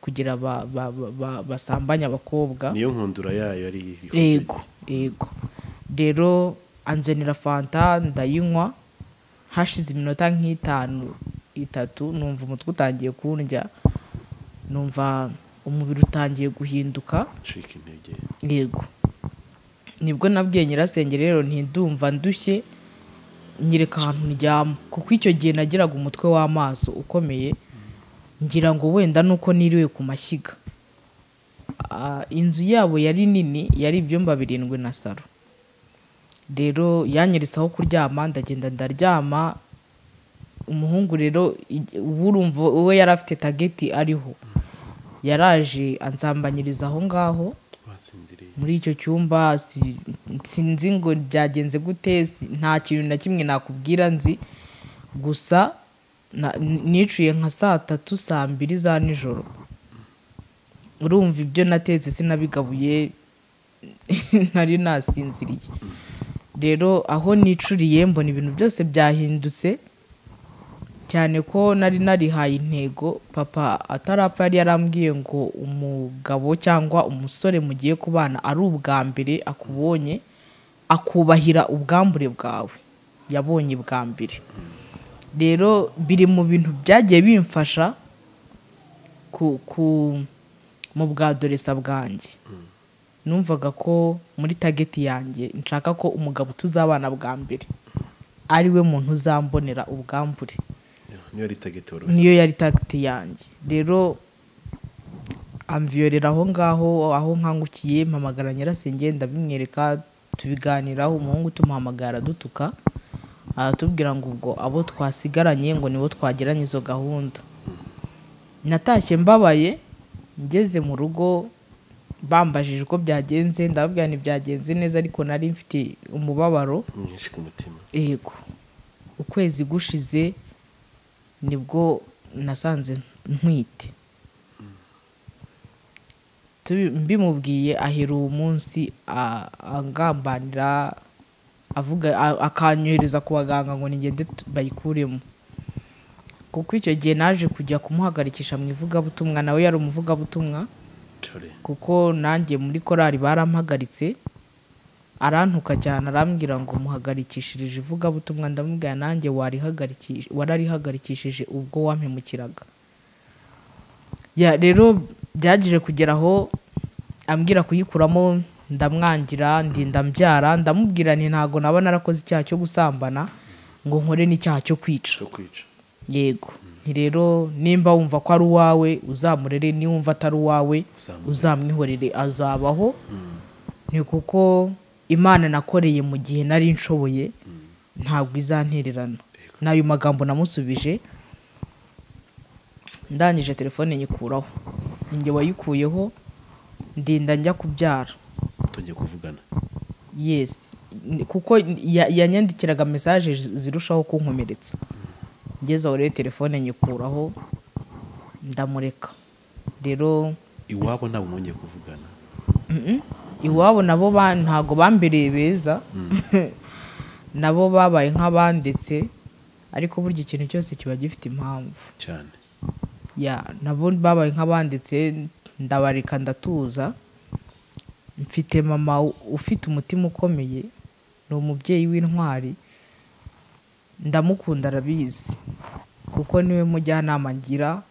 kugira ba- ba- ba- ba- basambanye abakobwa niyo nkundura yayo ari yego yego rero anzenera fanta ndayinywa hashize iminota nk'itanu itatu numva umutwe utangiye kundya numva umubiri utangiye guhinduka cika intege yego nibwo nabwiye nyirasenge rero ntidumva ndushye nyereka ahantu ndyama kuko icyo gihe nagiraga umutwe w'amaso ukomeye ngira ngo wenda nuko niriwe ku mashyiga Ah, inzu yabo yari nini yari ibyumba birindwi na saro rero yanyeretse aho kuryama ndagenda ndaryama umuhungu rero ig- uba urumva we yari afite tageti ariho yaraje ansambanyiriza aho ngaho wasinziriye muri icyo cyumba si- sinzi ngo byagenze gute si- nta kintu na kimwe nakubwira nzi gusa na- nicuye nka saa tatu saa mbiri za nijoro urumva ibyo natetse sinabigabuye nari nasinziriye rero aho nicuriye mbona ibintu byose byahindutse cyane ko nari narihaye intego papa atarapfa yari yarambwiye ngo umugabo cyangwa umusore mugiye kubana ari ubwa mbere akubonye akubahira ubwambure bwawe yabonye bwa mbere rero biri mu bintu byagiye bimfasha ku ku mu bwa doresa bwanjye numvaga ko muri tageti yanjye nshaka ko umugabo tuzabana bwa mbere ari we muntu uzambonera ubwambure niyo ari tageti wari ufite niyo yari tagiti yanjye rero amviyorera aho ngaho aho nkangukiye mpamagara nyirasenge ndabimwereka tubiganiraho umuhungu tumuhamagara dutuka aratubwira ngo ubwo abo twasigaranye ngo nibo twagiranye izo gahunda natashye mbabaye ngeze mu rugo bambajije uko byagenze ndababwira ntibyagenze neza ariko nari mfite umubabaro mwinshi ku mutima yego ukwezi gushize nibwo nasanze ntwite Tubi- mbimubwiye ahera uwo munsi a- angambanira avuga a- akanyohereza ku baganga ngo nigende tu- bayikuremo kuko icyo gihe naje kujya kumuhagarikisha mu ivugabutumwa nawe yari umuvugabutumwa cyore kuko nanjye muri korali barampagaritse arantuka cyane arambwira ngo muhagarikishirije ivugabutumwa ndamubwira nanjye warihagarikish- wararihagarikishije ubwo wampemukiraga Ya, rero byagije kugera aho ambwira kuyikuramo ndamwangira ndinda mbyara ndamubwira nti ntago naba narakoze icyaha cyo gusambana ngo nkore n'icyaha cyo kwica cyo kwica yego ni rero nimba wumva ko ari uwawe uzamurere niwumva atari uwawe Uzamurere. uzamwihorere azabaho ni kuko imana nakoreye mu gihe nari nshoboye ntabwo izantererana ni ayo magambo namusubije ndangije telefone nyikuraho ninjye wayikuyeho ndinda njya kubyara tujye kuvugana yesi kuko ya- yanyandikiraga mesaje zi- zirushaho kunkomeretsa ngeze aho rero telefone nyikuraho ndamureka rero iwabo ntabwo mwongeye kuvugana mm-mm, iwabo nabo ba- ntago bambereye beza nabo babaye nk'abandetse ariko burya ikintu cyose kiba gifite impamvu cyane ya nabo babaye nk'abanditse ndabareka ndatuza mfite mama u- ufite umutima ukomeye ni umubyeyi w'intwari ndamukunda arabizi kuko niwe mujyanama ngira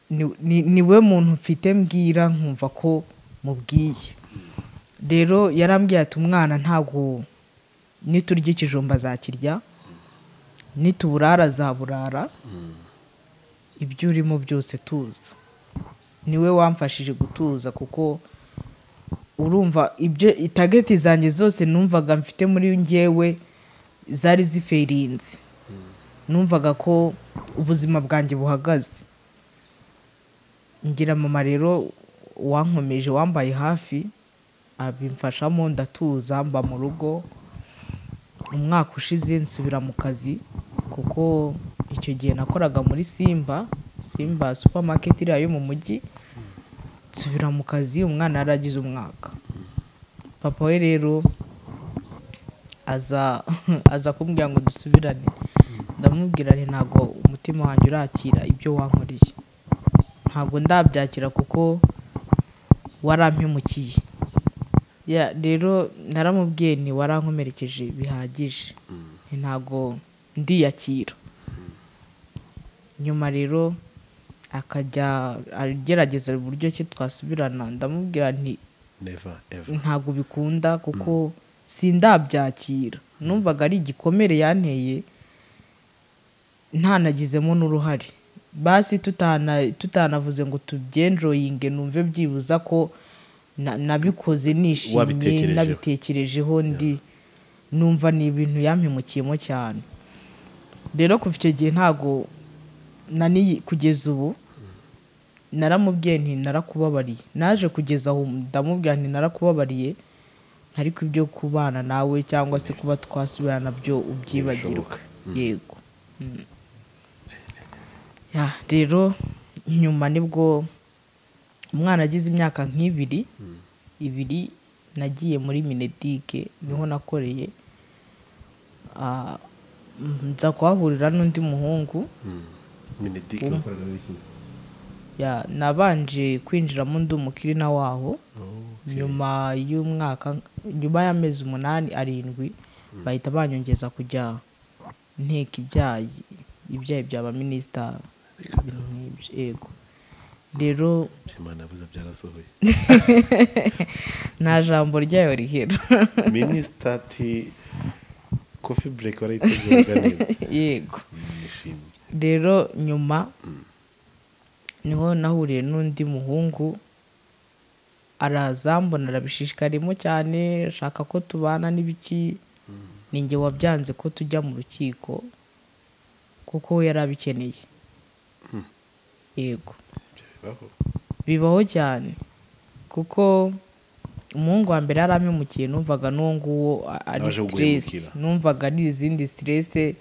ni- ni- niwe muntu mfite mbwira nkumva ko mubwiye rero yarambwiye ati umwana ntabwo niturya ikijumba azakirya nituburara azaburara ibyo urimo byose tuza niwe wamfashije gutuza kuko urumva ibyo itageti zanjye zose numvaga mfite muri ngewe zari ziferinze numvaga ko ubuzima bwanjye buhagaze ngira mama rero wankomeje wambaye hafi abimfashamo ndatuza mba mu rugo umwaka ushize nsubira mu kazi kuko icyo gihe nakoraga muri simba simba supermarket iriya yo mu mujyi nsubira mu kazi umwana yaragize umwaka papa we rero aza aza kumbwira ngo dusubirane ndamubwira nti ntabwo umutima wanjye urakira ibyo wankoreye ntabwo ndabyakira kuko warampemukiye ya rero naramubwiye ni warankomerekeje bihagije Nti ntabwo ndiyakira nyuma rero akajya agerageza uburyo ki twasubirana ndamubwira nti neva eva ntabwo bikunda kuko sindabyakira numvaga ari igikomere yanteye ntanagizemo n'uruhare basi tutana tutanavuze ngo tubyenjoyinge numve byibuza ko na- nabikoze nishimye Wabitekerejeho. nabitekerejeho ndi numva ni ibintu yampemukiyemo cyane rero kuva icyo gihe ntago naniye kugeza ubu naramubwiye nti narakubabariye naje kugeza aho ndamubwira nti narakubabariye ariko ibyo kubana nawe cyangwa se kuba twasubirana byo ubyibagirwe yego Mm. Ya, rero nyuma nibwo umwana agize imyaka nk'ibiri ibiri nagiye muri minedike niho nakoreye Ah, mm, nza kuhahurira n'undi muhungu minedike wakoraga muri kimwe ya nabanje kwinjiramo undi umukirina waho nyuma y'umwaka nyuma y'amezi umunani arindwi bahita banyongeza kujya nteka ibyayi ibyayi bya baminisita ibintu nk'ibyo yego rero imana yavuze byarasohoye nta jambo ryayo rihera minisita ati kofi bureke warayiteguraga neza yego nishimye rero nyuma niho nahuriye n'undi muhungu arazambona arabishishikarimo cyane ashaka ko tubana n'ibiki ninjye wabyanze ko tujya mu rukiko kuko we yari abikeneye yego ibyo bibaho bibaho cyane kuko umuhungu wa mbere yari ampemukiye numvaga n'uwo nguwo a- ari Aje siteresi guhemukira. numvaga ari izindi siteresi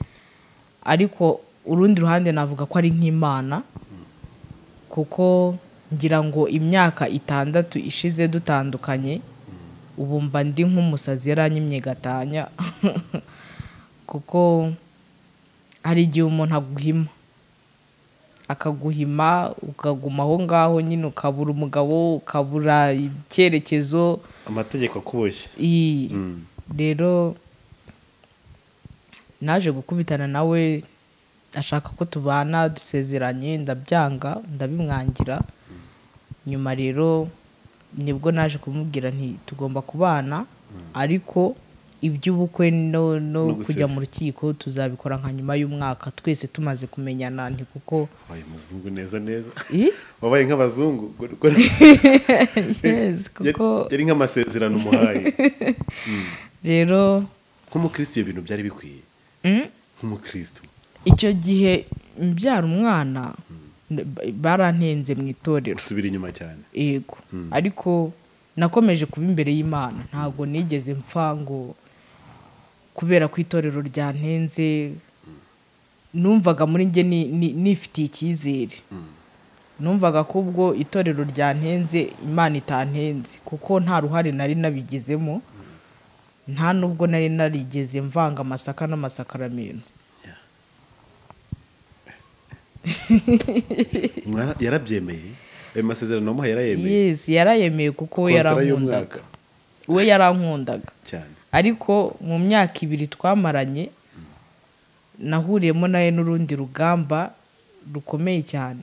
ariko urundi ruhande navuga ko ari nk'imana kuko ngira ngo imyaka itandatu ishize dutandukanye ubu mba ndi nk'umusazi yaranyimye gatanya kuko hari igihe umuntu aguhima akaguhima ukaguma aho ngaho nyine ukabura umugabo ukabura icyerekezo amategeko akuboshye iyi Mm. rero naje gukubitana nawe ashaka ko tubana dusezeranye ndabyanga ndabimwangira nyuma rero nibwo naje kumubwira nti tugomba kubana ariko iby'ubukwe no, no No gusezera. kujya mu rukiko tuzabikora nka nyuma y'umwaka twese tumaze kumenyana nti kuko wabaye umuzungu neza neza Ih? wabaye nk'abazungu yes, kuko yari nk'amasezerano umuhaye rero nk'umukristo ibyo bintu byari bikwiye Mm? nk'umukristo icyo gihe mbyara umwana barantenze mu itorero usubira inyuma cyane yego ariko nakomeje kuba imbere y'imana ntabwo nigeze mpfa ngo kubera ko itorero ryantenze numvaga muri njye ni- ni- nifitiye icyizere numvaga ko ubwo itorero ryantenze imana itantenze kuko nta ruhare nari nabigizemo nta nubwo nari narigeze mvanga amasaka n'amasakaramentu Mwana- yarabyemeye ayo masezerano wamuhaye yarayemeye yes yarayemeye kuko we Kontara yarankundaga y'umwaka we yarankundaga cyane ariko mu myaka ibiri twamaranye nahuriyemo nawe n'urundi rugamba rukomeye cyane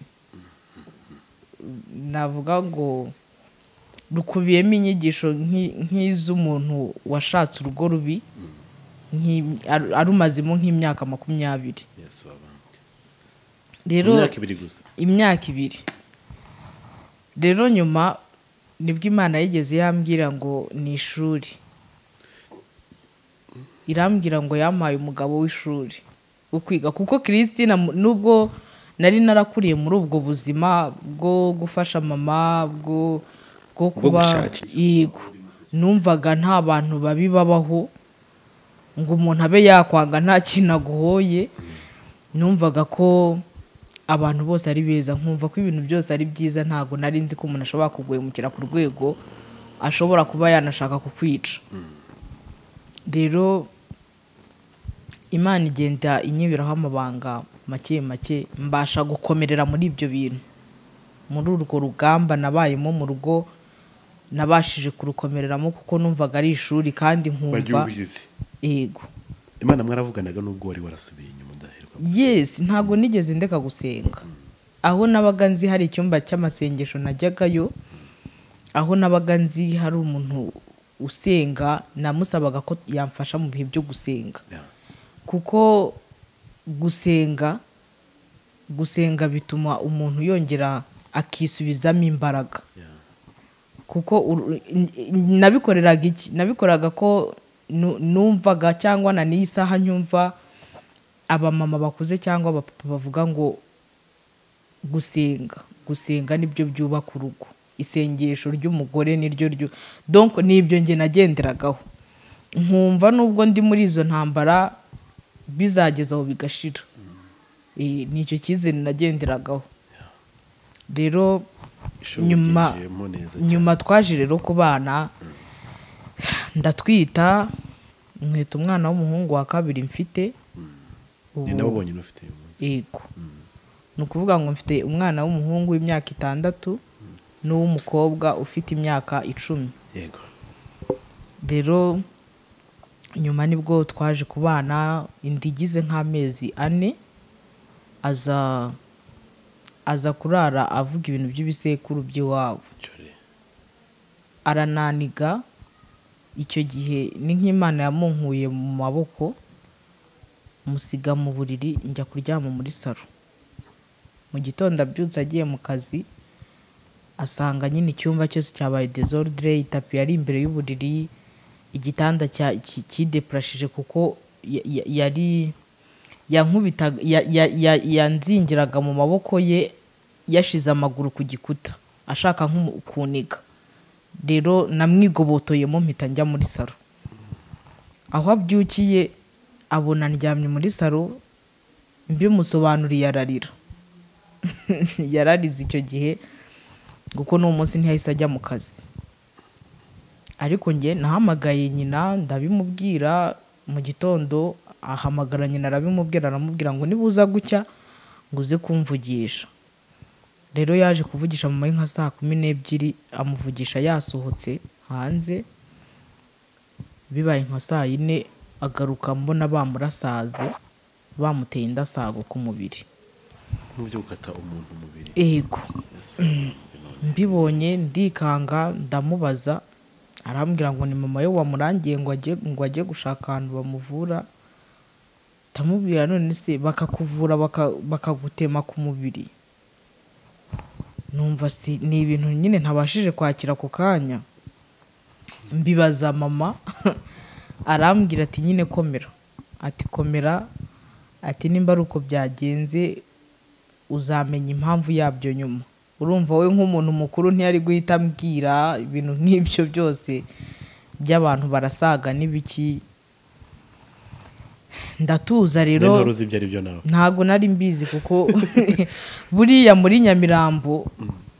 navuga ngo rukubiyemo inyigisho nk'i- nk'iz'umuntu washatse urwo rubi nk'i- aru- arumazemo nk'imyaka makumyabiri Yesu wabanguke rero imyaka ibiri gusa imyaka ibiri rero nyuma nibwo imana yigeze yambwira ngo ni ishuri irambwira ngo yampaye umugabo w'ishuri ukwiga kuko kiristina mu- nubwo nari narakuriye muri ubwo buzima bwo gufasha mama bwo bwo kuba gushakira. yego numvaga nta bantu babi babaho ngo umuntu abe yakwanga nta kintu aguhoye numvaga ko abantu bose ari beza nkumva ko ibintu byose ari byiza ntabwo nari nzi ko umuntu ashobora kuguhemukira ku rwego ashobora kuba yanashaka kukwica rero imana igenda inyibiraho amabanga make make mbasha gukomerera muri ibyo bintu muri urwo rugamba nabayemo mu rugo nabashije kurukomereramo kuko numvaga ari ishuri kandi wagiye nkumva ubizi yego imana mwaravuganaga n'ubwo wari warasubiye inyuma ndaherwa yes ntabwo nigeze ndeka gusenga aho nabaga nzi hari icyumba cy'amasengesho najyagayo aho nabaga nzi hari umuntu usenga namusabaga ko yamfasha mu bihe byo gusenga Yeah. kuko gusenga gusenga bituma umuntu yongera akisubizamo imbaraga Yeah. kuko uru- n- n- nabikoreraga iki nabikoraga ko nu- numvaga cyangwa na n'iyi saha nyumva abamama bakuze cyangwa abapapa bavuga ngo gusenga gusenga nibyo byubaka urugo isengesho ry'umugore niryo ryo donc nibyo njye nagenderagaho nkumva nubwo ndi muri izo ntambara bizageza aho bigashira Eh, ni icyo cyizere nagenderagaho rero Ishuri Nyuma- ryinjiyemo neza cyane. nyuma twaje rero ku bana ndatwita nkita umwana w'umuhungu wa kabiri mfite ni nawe ubonye unafite uyu munsi yego ni ukuvuga ngo mfite umwana w'umuhungu w'imyaka itandatu n'uw'umukobwa ufite imyaka icumi yego rero nyuma nibwo twaje ku bana inda igize nk'amezi ane aza aza kurara avuga ibintu by'ibisekuru by'iwabo cyore arananiga icyo gihe ni nk'imana yamunkuye mu maboko musiga mu buriri njya kuryama muri saro mu gitondo abyutse agiye mu kazi asanga nyine icyumba cyose cyabaye desordre itapi yari imbere y'uburiri igitanda cya- ki- kidepurashije kuko ya- ya- yari yankubitaga ya- ya- ya- yanzingiraga mu maboko ye yashize amaguru ku gikuta ashaka nk'umu- kuniga rero namwigobotoyemo mpita njya muri saro aho abyukiye abona ndyamye muri saro mbimusobanuriye ararira yararize icyo gihe kuko n'uwo munsi ntiyahise ajya mu kazi ariko njye nahamagaye nyina ndabimubwira mu gitondo ahamagara nyina arabimubwira aramubwira ngo nibuza gucya ngo uze kumvugisha rero yaje kuvugisha mama we nka saa kumi n'ebyiri amuvugisha yasohotse hanze bibaye nka saa yine agaruka mbona bamurasaze bamuteye indasago ku mubiri nk'uburyo gukata umuntu umubiri ego Yesu wabanguke none. mbibonye ndikanga ndamubaza arambwira ngo ni mama we wamurangiye ngo ajye ngo ajye gushaka ahantu bamuvura ndamubwira none se bakakuvura baka- bakagutema ku mubiri numva si ni ibintu nyine ntabashije kwakira ako kanya mbibaza mama arambwira ati nyine komera ati komera ati nimba ari uko byagenze uzamenya impamvu yabyo nyuma urumva wowe nk'umuntu mukuru ntiyari guhita ambwira ibintu nk'ibyo byose by'abantu barasaga n'ibiki ndatuza rero Rero uzi ibyo ari byo nawe ntabwo nari mbizi kuko buriya muri nyamirambo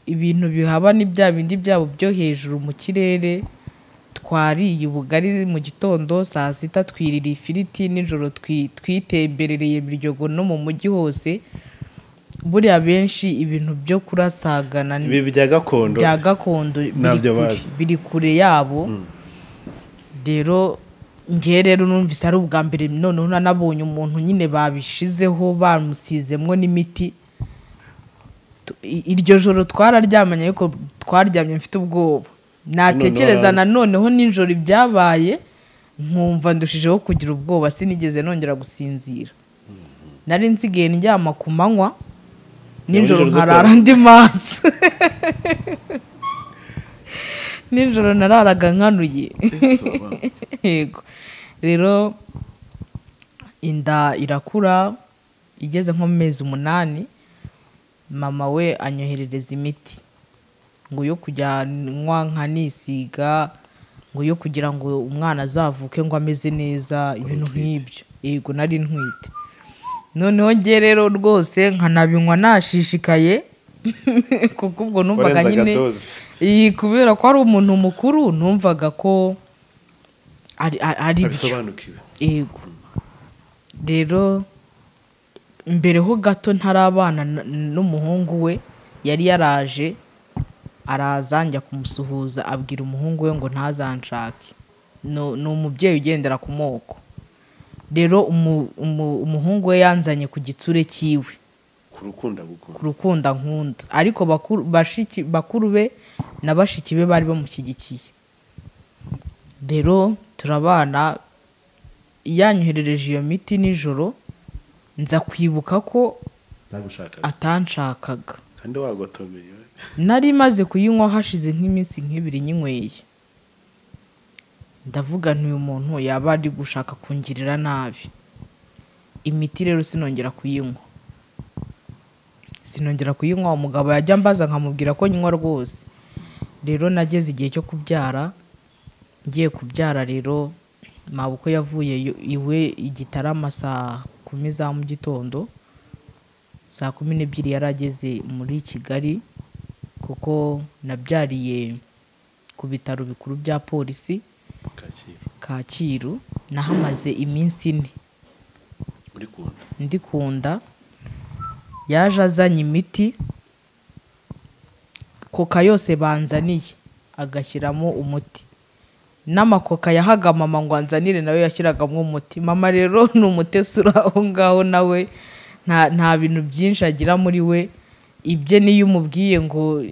ibintu bihaba ni bya bindi byabo byo hejuru mu kirere twariye ubugari mu gitondo saa sita twirira ifiriti nijoro twi- twitemberereye biryogo no mu mujyi hose buriya benshi ibintu byo kurasagana ni- ibi bya gakondo bya gakondo biri Ntabyo kure- bazi. biri kure yabo rero ngewe rero numvise ari ubwa mbere noneho nanabonye umuntu nyine babishizeho bamusizemwo n'imiti Tu- i- iryo joro twararyamanye ariko twaryamye mfite ubwoba natekereza Noneho- nanoneho nijoro ibyabaye nkumva ndushijeho kugira ubwoba sinigeze nongera gusinzira nari nsigaye ndyama ku manywa nijoro nijoro zo nkarara kurara. ndi maso nijoro nararaga nkanuye yego rero inda irakura igeze nko mu mezi umunani mama we anyoherereza imiti ngo yo kujya nywa nkanisiga ngo yo kugira ngo umwana azavuke ngo ameze neza ibintu nk'ibyo yego nari ntwite noneho nge rero rwose nkanabinywa nashishikaye kuko ubwo numvaga Warenzaga nyine dose. iyi kubera ko ari umuntu mukuru numvaga ko ari ari- ari byo abisobanukiwe yego rero mbere ho gato ntarabana na- n'umuhungu we yari yaraje araza njya kumusuhuza abwira umuhungu we ngo ntazanshake No- ni umubyeyi ugendera ku moko rero umu- umu- umuhungu we yanzanye ku gitsure cyiwe ku rukundo agukunda ku rukunda nkunda ariko bakuru, bashiki, bakuru be na bashiki be bari bamushyigikiye rero turabana yanyoherereje iyo miti nijoro nza kwibuka ko nagushakaga atanshakaga kandi wagotomeye we. nari maze kuyinywa hashize nk'iminsi nk'ibiri nyinyweye ndavuga nti uyu muntu yaba ari gushaka kungirira nabi imiti rero sinongera kuyinywa sinongera kuyinywa umugabo yajya ambaza nkamubwira ko nywa rwose rero nageze igihe cyo kubyara ngiye kubyara rero mabuko yavuye yo- iwe igitarama saa kumi za mu gitondo saa kumi n'ebyiri yari ageze muri kigali kuko nabyariye ku bitaro bikuru bya polisi Kacyiru kacyiru nahamaze iminsi ine muri kunda ndi ku nda yaje azanye imiti koka yose banzaniye agashyiramo umuti n'amakoka yahaga mama ngo anzanire nawe yashyiragamo umuti mama rero ni umutesi uri aho ngaho nawe nta nta bintu byinshi agira muri we ibye niyo umubwiye ngo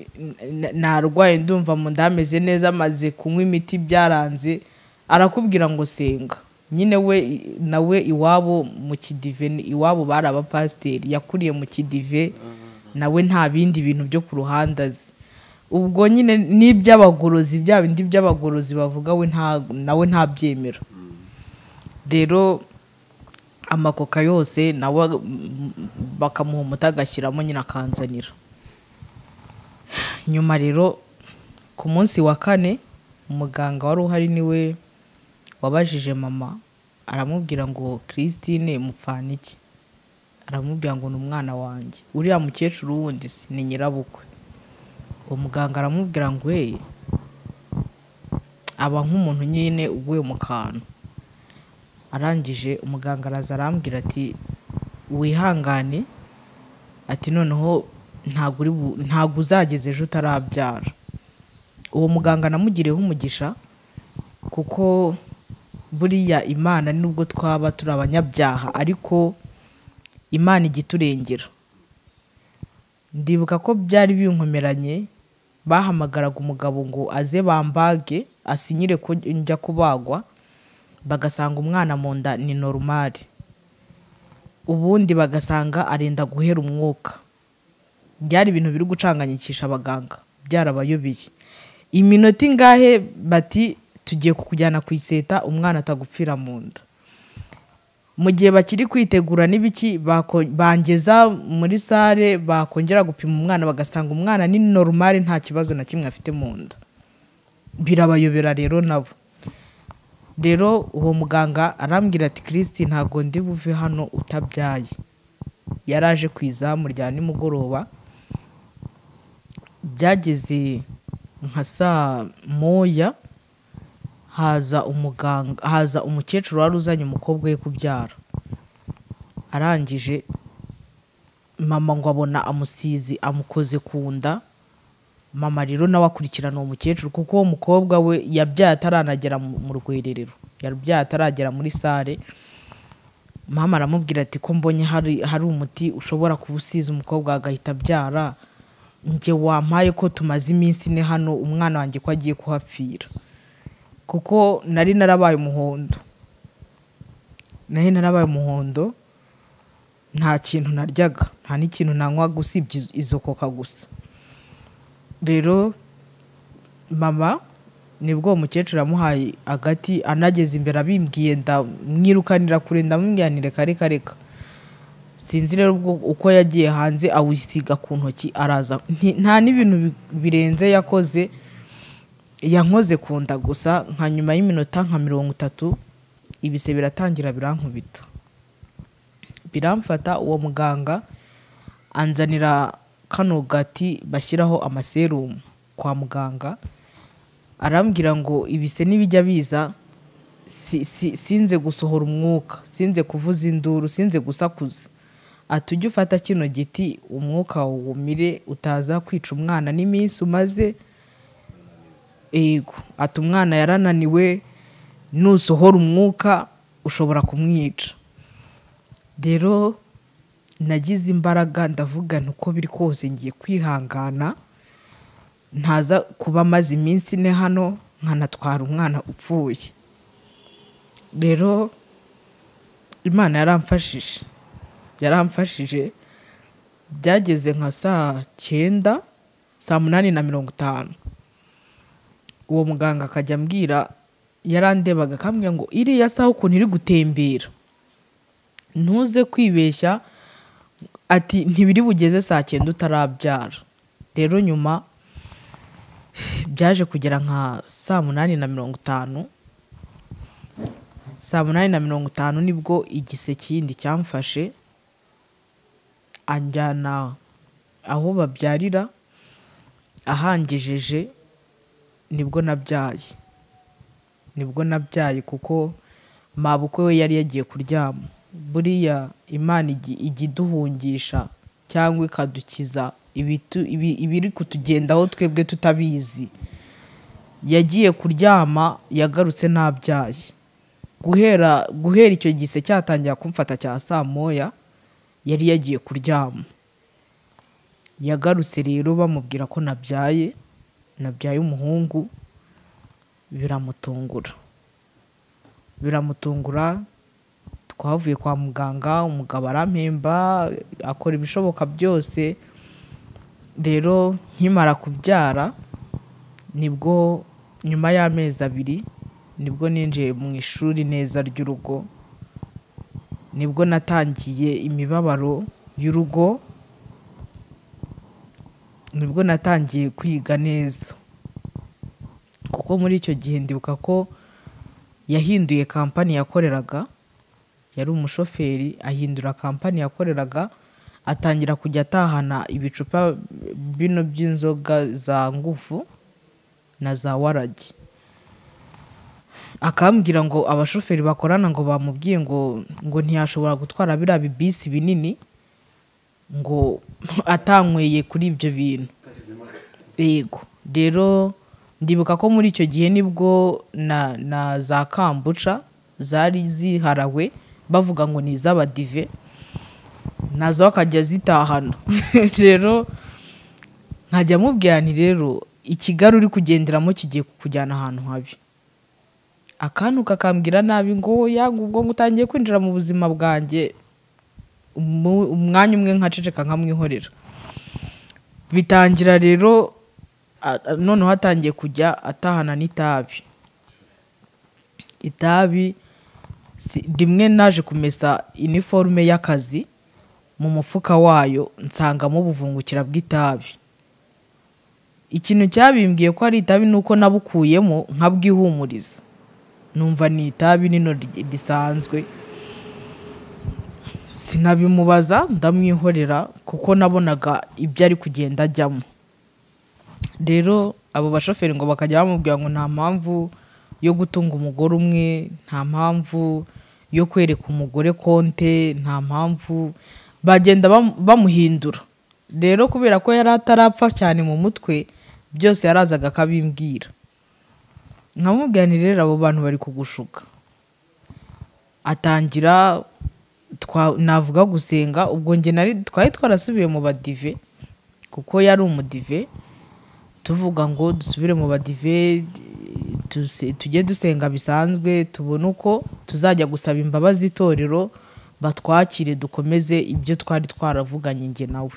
"N- narwaye ndumva mu nda hameze neza amaze kunywa imiti byaranze arakubwira ngo senga nyine we nawe iwabo mu kidive ni- iwabo bari abapasiteri yakuriye mu kidive nawe nta bindi bintu byo ku ruhande azi ubwo nyine n'iby'abagorozi bya bindi by'abagorozi bavuga we nta nawe ntabyemera rero amakoka yose nawe mm, bakamuha umuti agashyiramo nyine akanzanira nyuma rero ku munsi wa kane umuganga wari uhari niwe wabajije mama aramubwira ngo christine mupfana iki aramubwira ngo ni umwana wanjye uriya mukecuru wundi se ni nyirabukwe uwo muganga aramubwira ngo hey aba nk'umuntu nyine uguye mu kantu arangije umuganga araza arambwira ati wihangane ati noneho ntabwo uri bu- ntabwo uzageza ejo utarabyara uwo muganga namugiriyeho umugisha kuko buriya imana nubwo twaba turi abanyabyaha ariko imana ijya iturengera ndibuka ko byari binkomeranye bahamagaraga umugabo ngo aze bambage asinyire ko njya kubagwa bagasanga umwana mu nda ni norumari ubundi bagasanga arenda guhera umwuka byari ibintu biri gucanganyikisha abaganga byarabayobeye iminota ingahe bati tugiye kukujyana ku iseta umwana atagupfira mu nda mu gihe bakiri kwitegura n'ibiki bako- bangeza muri sale bakongera gupima umwana bagasanga umwana ni normal nta kibazo na kimwe afite mu nda birabayobera rero nabo rero uwo muganga arambwira ati kirisiti ntabwo ndi buve hano utabyaye yaraje ku izamu rya nimugoroba byageze nka saa moya haza umuganga haza umukecuru wari uzanye umukobwa we kubyara arangije mama ngo abona amusizi amukoze ku nda mama rero nawe akurikirana uwo mukecuru kuko uwo mukobwa we yabyaye ataranagera mu mu rwererero yabyaye ataragera muri sale mama aramubwira ati ko mbonye hari hari umuti ushobora kuba usize umukobwa agahita abyara njye wampaye ko tumaze iminsi ine hano umwana wanjye ko agiye kuhapfira kuko nari narabaye umuhondo nari narabaye umuhondo nta kintu naryaga nta n'ikintu nanywaga usibye izo- izo koka gusa rero mama nibwo uwo mukecuru yamuhaye agati anageze imbere abimbwiye ndamwirukanira kure ndamubwira ni reka reka reka sinzi rero ubwo uko yagiye hanze awisiga ku ntoki araza Nti- nta n'ibintu bi- birenze yakoze yankoze ku nda gusa nka nyuma y'iminota nka mirongo itatu ibise biratangira birankubita biramfata uwo muganga anzanira kano gati bashyiraho amaserumu kwa muganga arambwira ngo ibise n'ibijya biza si- si- sinze gusohora umwuka sinze kuvuza induru sinze gusakuza ati ujye ufata kino giti umwuka wumire utaza kwica umwana n'iminsi umaze yego ati umwana yarananiwe nusohora umwuka ushobora kumwica rero nagize imbaraga ndavuga nti uko biri kose ngiye kwihangana ntaza kuba amaze iminsi ine hano nkanatwara umwana upfuye rero imana yaramfashije yaramfashije byageze nka saa cyenda saa munani na mirongo itanu uwo muganga akajya ambwira yarandebaga akambwira ngo iriya saha ukuntu iri gutembera ntuze kwibeshya ati ntibiri bugeze saa cyenda utarabyara rero nyuma byaje kugera nka saa munani na mirongo itanu saa munani na mirongo itanu nibwo igise kindi cyamfashe anjyana aho babyarira ahangejeje nibwo nabyaye nibwo nabyaye kuko mabukwe we yari yagiye kuryama buriya imana igi- ijya iduhungisha cyangwa ikadukiza ibitu- ibi- ibiri kutugendaho twebwe tutabizi yagiye kuryama yagarutse nabyaye guhera guhera icyo gise cyatangira kumfata cya saa moya yari yagiye kuryama yagarutse rero bamubwira ko nabyaye nabyaye umuhungu biramutungura biramutungura twavuye kwa muganga umugabo arampemba akora ibishoboka byose rero nkimara kubyara nibwo nyuma y'amezi abiri nibwo ninjiye mu ishuri neza ry'urugo nibwo natangiye imibabaro y'urugo nibwo natangiye kwiga neza kuko muri icyo gihe ndibuka ko yahinduye kampani yakoreraga yari umushoferi ahindura kampani yakoreraga atangira kujya atahana ibicupa bino by'inzoga za ngufu na za waragi akambwira ngo abashoferi bakorana ngo bamubwiye ngo ngo ntiyashobora gutwara biriya bibisi binini ngo atanyweye kuri ibyo bintu yego rero ndibuka ko muri icyo gihe nibwo na, na za kambuca zari ziharawe bavuga ngo ni iz'abadive nazo akajya zitahana rero nkajya amubwira nti rero ikigali uri kugenderamo kigiye kukujyana ahantu habi akantu kakambwira nabi ngo yanga ubwo ngo utangiye kwinjira mu buzima bwanjye umu- umwanya umwe nkaceceka nkamwihorera bitangira rero a- a- noneho atangiye kujya atahana n'itabi itabi si- rimwe naje kumesa iniforume y'akazi mu mufuka wayo nsangamo ubuvungukira bw'itabi ikintu cyabimbwiye ko ari itabi ni uko nabukuyemo nkabwihumuriza numva ni itabi nino ri- risanzwe sinabimubaza ndamwihorera kuko nabonaga ibyo ari kugenda ajyamo rero abo bashoferi ngo bakajya bamubwira ngo nta mpamvu yo gutunga umugore umwe nta mpamvu yo kwereka umugore konte nta mpamvu bagenda bamu- bamuhindura rero kubera ko yari atarapfa cyane mu mutwe byose yarazaga akabimbwira nkamubwira nti rero abo bantu bari kugushuka atangira twa- navuga gusenga ubwo njye nari twari twarasubiye mu badive kuko yari umudive tuvuga ngo dusubire mu badive duse- tujye dusenga bisanzwe tubone uko tuzajya gusaba imbabazi itorero batwakire dukomeze ibyo twari twaravuganye njye nawe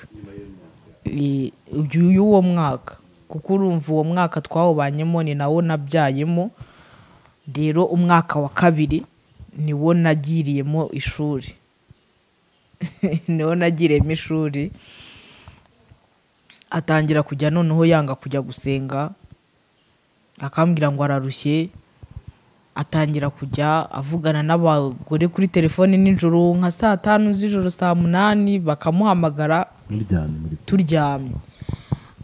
I- uyu- y'uwo mwaka kuko urumva uwo mwaka twawubanyemo ni nawo nabyayemo rero umwaka wa kabiri niwo nagiriyemo ishuri niwo nagiriyemo ishuri atangira kujya noneho yanga kujya gusenga akambwira ngo ararushye atangira kujya avugana n'abagore kuri telefoni nijoro nka saa tanu z'ijoro saa munani bakamuhamagara turyamye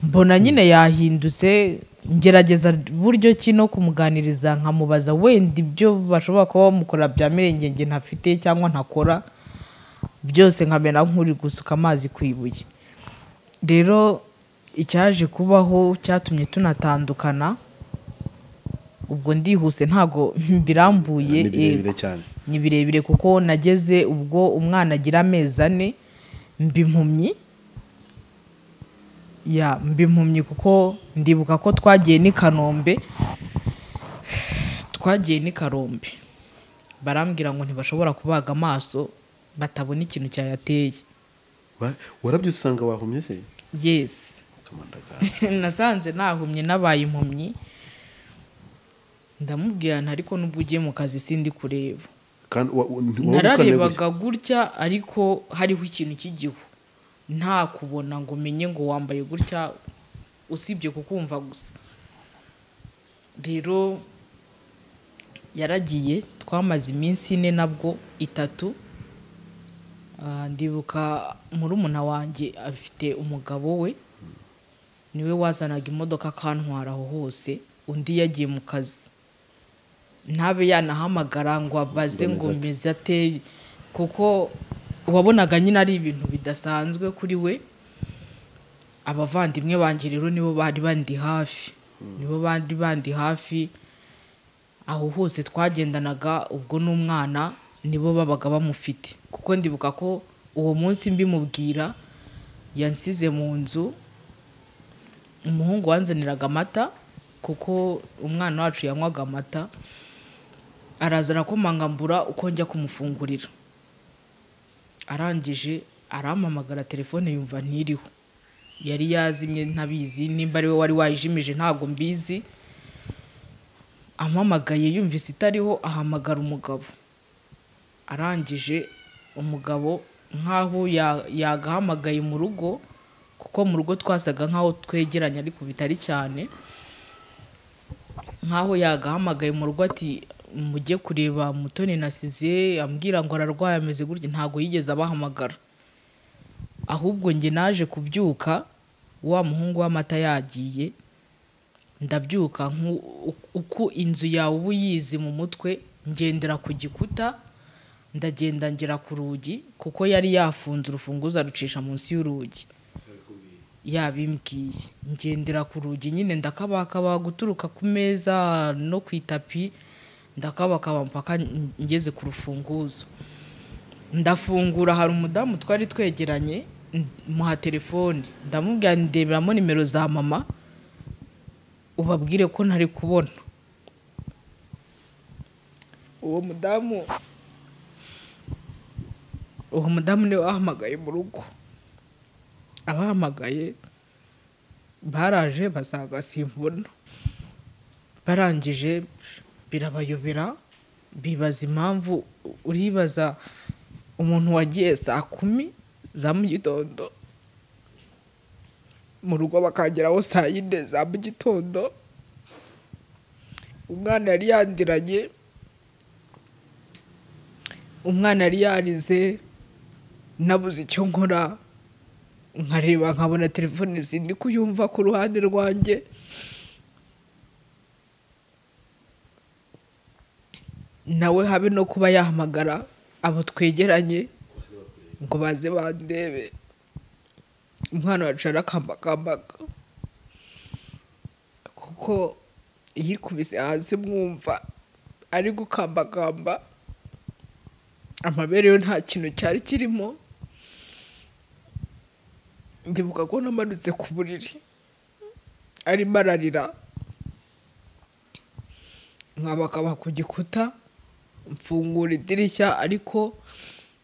mbona nyine yahindutse ngerageza buryo ki no kumuganiriza nkamubaza wenda ibyo bashobora kuba bamukora byamerengenge njye ntafite cyangwa ntakora byose nkamera nk'uri gusuka amazi ku ibuye rero icyaje kubaho cyatumye tunatandukana ubwo ndihuse ntago mbirambuye ni birebire yego. cyane ni birebire kuko nageze ubwo umwana agira amezi ane mba impumyi ya mba impumyi kuko ndibuka ko twagiye n'i kanombe twagiye n'i karombe barambwira ngo ntibashobora kubaga amaso batabona ikintu cyayateye Wa- warabyutse usanga wahumye se yesi Kamandagara. nasanze nahumye nabaye impumyi ndamubwira nti ariko nubwo ugiye mu kazi sindi kureba kandi wa- wa- nti- wari ukaneye gutya. nararebaga gutya ariko hariho ikintu cy'igihu nta kubona ngo menye ngo wambaye gutya usibye kukumva gusa rero yaragiye twamaze iminsi ine nabwo itatu Ah, ndibuka murumuna wanjye afite umugabo we niwe wazanaga imodoka akantwara aho hose undi yagiye mu kazi ntabe yanahamagara ngo abaze ngo Ngo ameze ate? meze ate kuko wabonaga nyine ari ibintu bidasanzwe kuri we abavandimwe banjye rero nibo bari bandi hafi nibo bari bandi hafi aho hose twagendanaga ubwo n'umwana nibo babaga bamufite kuko ndibuka ko uwo munsi mbimubwira yansize mu nzu umuhungu wanzaniraga amata kuko umwana wacu yanywaga amata araza arakomanga mbura uko njya kumufungurira arangije arampamagara telefone yumva ntiriho yari yazimye ntabizi nimba ari we wari wayijimije ntabwo mbizi ampamagaye yumvise itariho ahamagara umugabo arangije umugabo nk'aho ya- yagahamagaye mu rugo kuko mu rugo twasaga nk'aho twegeranye ariko bitari cyane nk'aho yagahamagaye mu rugo ati mujye kureba mutoni nasize ambwira ngo ararwaye ameze gutya ntabwo yigeze abahamagara ahubwo njye naje kubyuka wa muhungu w'amata yagiye ndabyuka nku- uku- uko inzu yawe uba uyizi mu mutwe ngendera ku gikuta ndagenda ngera ku rugi kuko yari yafunze urufunguzo arucisha munsi y'urugi yabimbwiye ngendera ku rugi nyine ndakabakaba guturuka ku meza no ku itapi ndakabakaba mpaka ngeze ku rufunguzo ndafungura hari umudamu twari twegeranye n- muha telefone ndamubwira ndeberamo nimero za mama ubabwire ko ntari kubona uwo mudamu uwo mudamu niwe wahamagaye mu rugo abahamagaye baraje basanga simbona barangije birabayobera bibaza impamvu uribaza umuntu wagiye saa kumi za mu gitondo mu rugo bakageraho saa yine za mu gitondo umwana yari yandiranye umwana yari yarize nabuze icyo nkora nkareba nkabona telefone zindi kuyumva ku ruhande rwanjye nawe habe no kuba yahamagara abo twegeranye ngo baze bandebe umwana wacu arakambakambaga kuko yikubise hasi mwumva ari gukambakamba amabere yo nta kintu cyari kirimo ndibuka ko namanutse ku buriri arimo ararira nkabakaba ku gikuta mfungura idirishya ariko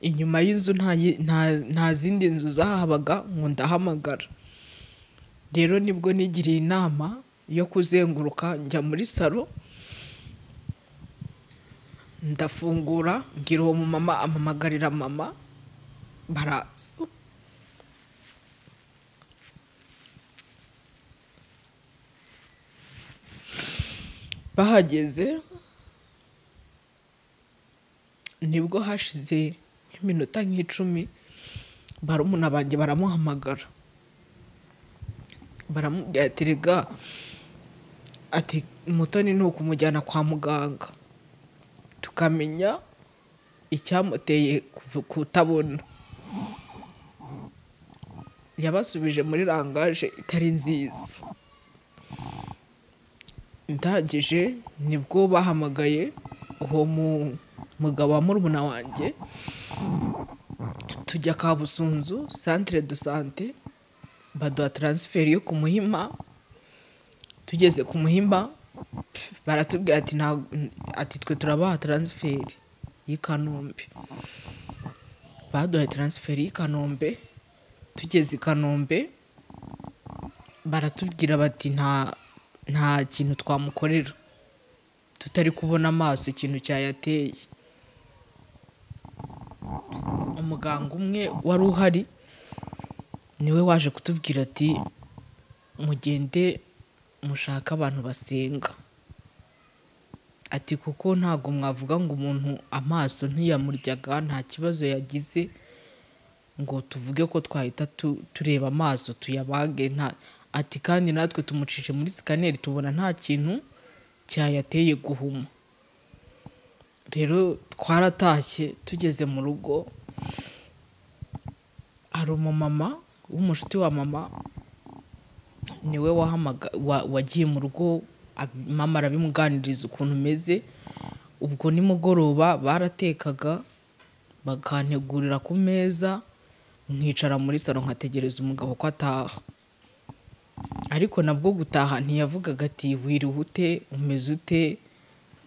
inyuma y'inzu nta yi- nta- nta zindi nzu zahabaga ngo ndahamagara rero nibwo nigiriye inama yo kuzenguruka njya muri salo ndafungura mbwira uwo mumama amamagarira mama baraza bahageze nibwo hashize nk'iminota nk'icumi barumuna banjye baramuhamagara baramubwira ati rega ati mutoni ni ukumujyana kwa muganga tukamenya icyamuteye ku- kutabona yabasubije muri rangaje itari nziza ndangije nibwo bahamagaye uwo mu- mugabo wa murumuna wanjye tujya kabusunzu santire do sante baduha taransiferi yo ku muhima tugeze ku muhima baratubwira ati nta- ati twe turabaha taransiferi y'i kanombe baduhaye taransiferi y'i kanombe tugeze i kanombe baratubwira bati nta nta kintu twamukorera tutari kubona amaso ikintu cyayateye umuganga umwe wari uhari niwe waje kutubwira ati mugende mushake abantu basenga ati kuko ntabwo mwavuga ngo umuntu amaso ntiyamuryaga nta kibazo yagize ngo tuvuge ko twahita tu- tureba amaso tuyabage nta ati kandi natwe tumucishe muri sikaneri tubona nta kintu cyayateye guhuma rero twaratashye tugeze mu rugo hari umumama w'umushuti wa mama niwe wahamaga wa- wagiye mu rugo ab- mama arabimuganiriza ukuntu umeze ubwo nimugoroba baratekaga bakantegurira ku meza nkicara muri salo nkategereza umugabo ko ataha ariko nabwo gutaha ntiyavugaga ati wiriwe ute umeze ute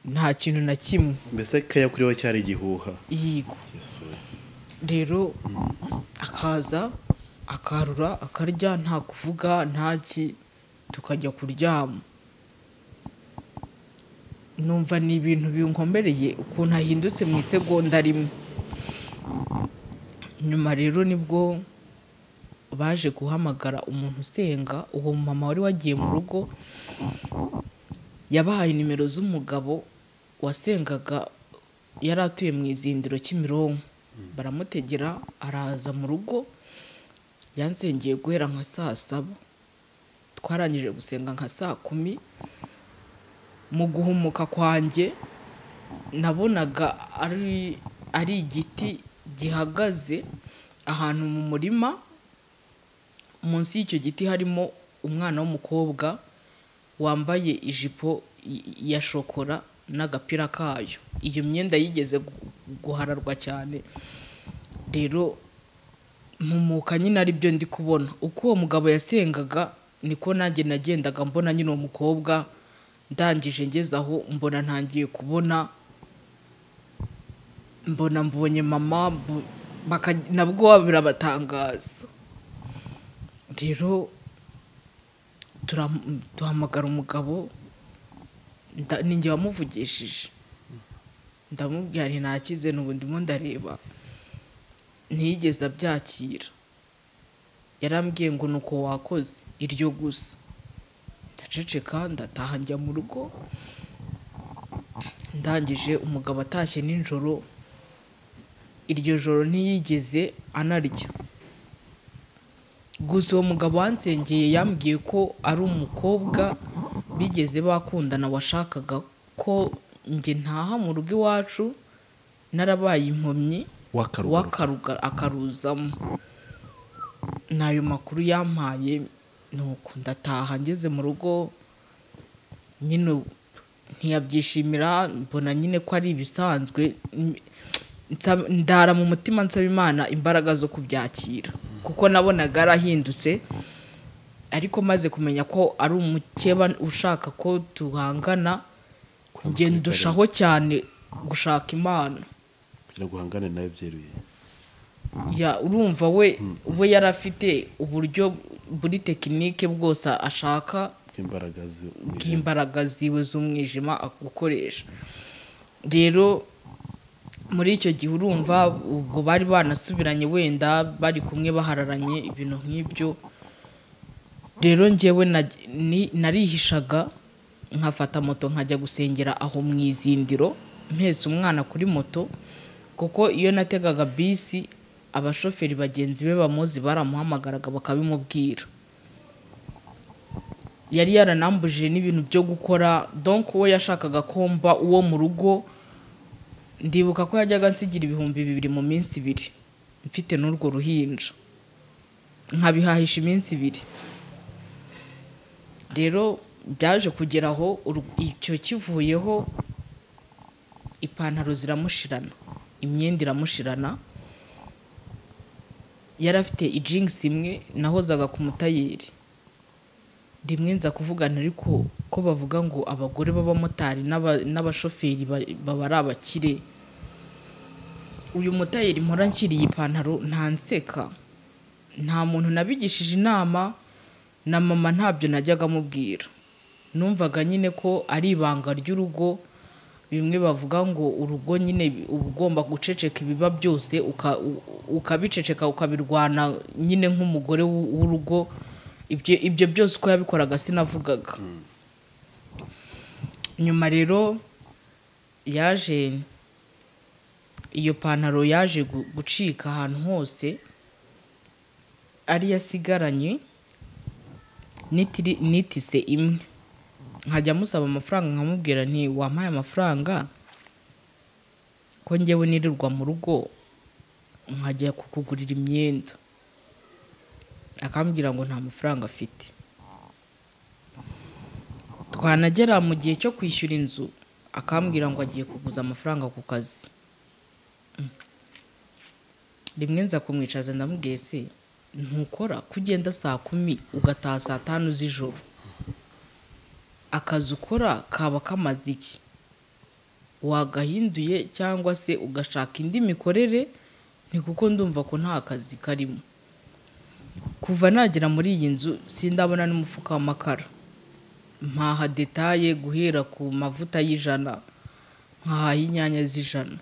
nta kintu na kimwe mbese kaya kuri we cyari igihuha yigo Yesu we. rero akaza akarura akarya nta kuvuga ntaki tukajya kuryama numva ni ibintu binkombereye ukuntu ahindutse mu isegonda rimwe nyuma rero nibwo baje guhamagara umuntu usenga uwo mama wari wagiye mu rugo yabahaye nimero z'umugabo wasengaga yari atuye mu izindiro kimironko baramutegera araza mu rugo yansengeye guhera nka saa saba twarangije gusenga nka saa kumi mu guhumuka kwanjye nabonaga ari ari igiti gihagaze ahantu mu murima munsi y'icyo giti harimo umwana w'umukobwa wambaye ijipo y- ya shokora n'agapira kayo iyo myenda yigeze gu- guhararwa cyane rero mpumuka nyine ari byo ndi kubona uko uwo mugabo yasengaga niko nanjye nagendaga mbona nyine uwo mukobwa ndangije ngeze aho mbona ntangiye kubona mbona mbonye mama mbo- baka- nabwo birabatangaza rero turam- duhamagara umugabo nda- ninjye wamuvugishije ndamubwira nti nakize n'ubu ndimo ndareba ntiyigeze abyakira yarambwiye ngo ni uko wakoze iryo gusa ndaceceka ndataha njya mu rugo ndangije umugabo atashye nijoro iryo joro ntiyigeze anarya gusa uwo mugabo wansengeye yambwiye ko ari umukobwa bigeze bakundana washakaga ko njye ntaha mu rugo iwacu narabaye impumyi wakarugaruka w'akaruga- akaruzamo ni ayo makuru yampaye nuko ndataha ngeze mu rugo nyine ntiyabyishimira mbona nyine ko ari ibisanzwe n- nsaba- ndara mu mutima nsaba imana imbaraga zo kubyakira kuko nabonaga yarahindutse ariko maze kumenya ko ari umukeba ushaka ko duhangana ngenda ndushaho cyane gushaka imana kugira ngo uhangane nawe byeruye ya urumva we we yari afite uburyo buri tekinike bwose ashaka bw'imbaraga zo- bw'imbaraga ziwe z'umwijima gukoresha rero muri icyo gihe urumva ubwo bari banasubiranye wenda bari kumwe bahararanye ibintu nk'ibyo rero njyewe na- ni- narihishaga nkafata moto nkajya gusengera aho mu izindiro mpetse umwana kuri moto kuko iyo nategaga bisi abashoferi bagenzi be bamuzi baramuhamagaraga bakabimubwira yari yaranambujije n'ibintu byo gukora donk uwo yashakaga komba uwo mu rugo ndibuka ko yajyaga nsigira ibihumbi bibiri mu minsi ibiri mfite n'urwo ruhinja nkabihahisha iminsi ibiri rero byaje kugera aho uru- icyo kivuyeho ipantaro ziramushirana imyenda iramushirana yari afite ijingisi imwe nahozaga ku mutayeri rimwe nza kuvugana ariko ko bavuga ngo abagore b'abamotari n'aba- n'abashoferi ba- baba ari abakire uyu mutayeri mpora nshyiriye ipantaro ntanseka nta muntu nabigishije inama na mama ntabyo najyaga amubwira numvaga nyine ko ari ibanga ry'urugo bimwe bavuga ngo urugo nyine uba ugomba guceceka ibiba byose uka- u- ukabiceceka ukabirwana nyine nk'umugore w'u- w'urugo ibyo ibyo byose uko yabikoraga sinavugaga nyuma rero yaje iyo pantaro yaje gu- gucika ahantu hose ari yasigaranye nitiri- nitise imwe nkajya musaba amafaranga nkamubwira nti wampaye amafaranga ko ngewe nirirwa mu rugo nkajya kukugurira imyenda akambwira ngo nta mafaranga afite twanagera mu gihe cyo kwishyura inzu akambwira ngo agiye kuguza amafaranga ku kazi Mm. rimwe nza kumwicaza ndamubwiye se ntukora ko ugenda saa kumi ugataha saa tanu z'ijoro akazi ukora kaba kamaze iki wagahinduye cyangwa se ugashaka indi mikorere ni kuko ndumva ko nta kazi karimo kuva nagera muri iyi nzu sindabona n'umufuka w'amakara mpaha detaye guhera ku mavuta y'ijana nkahaha inyanya z'ijana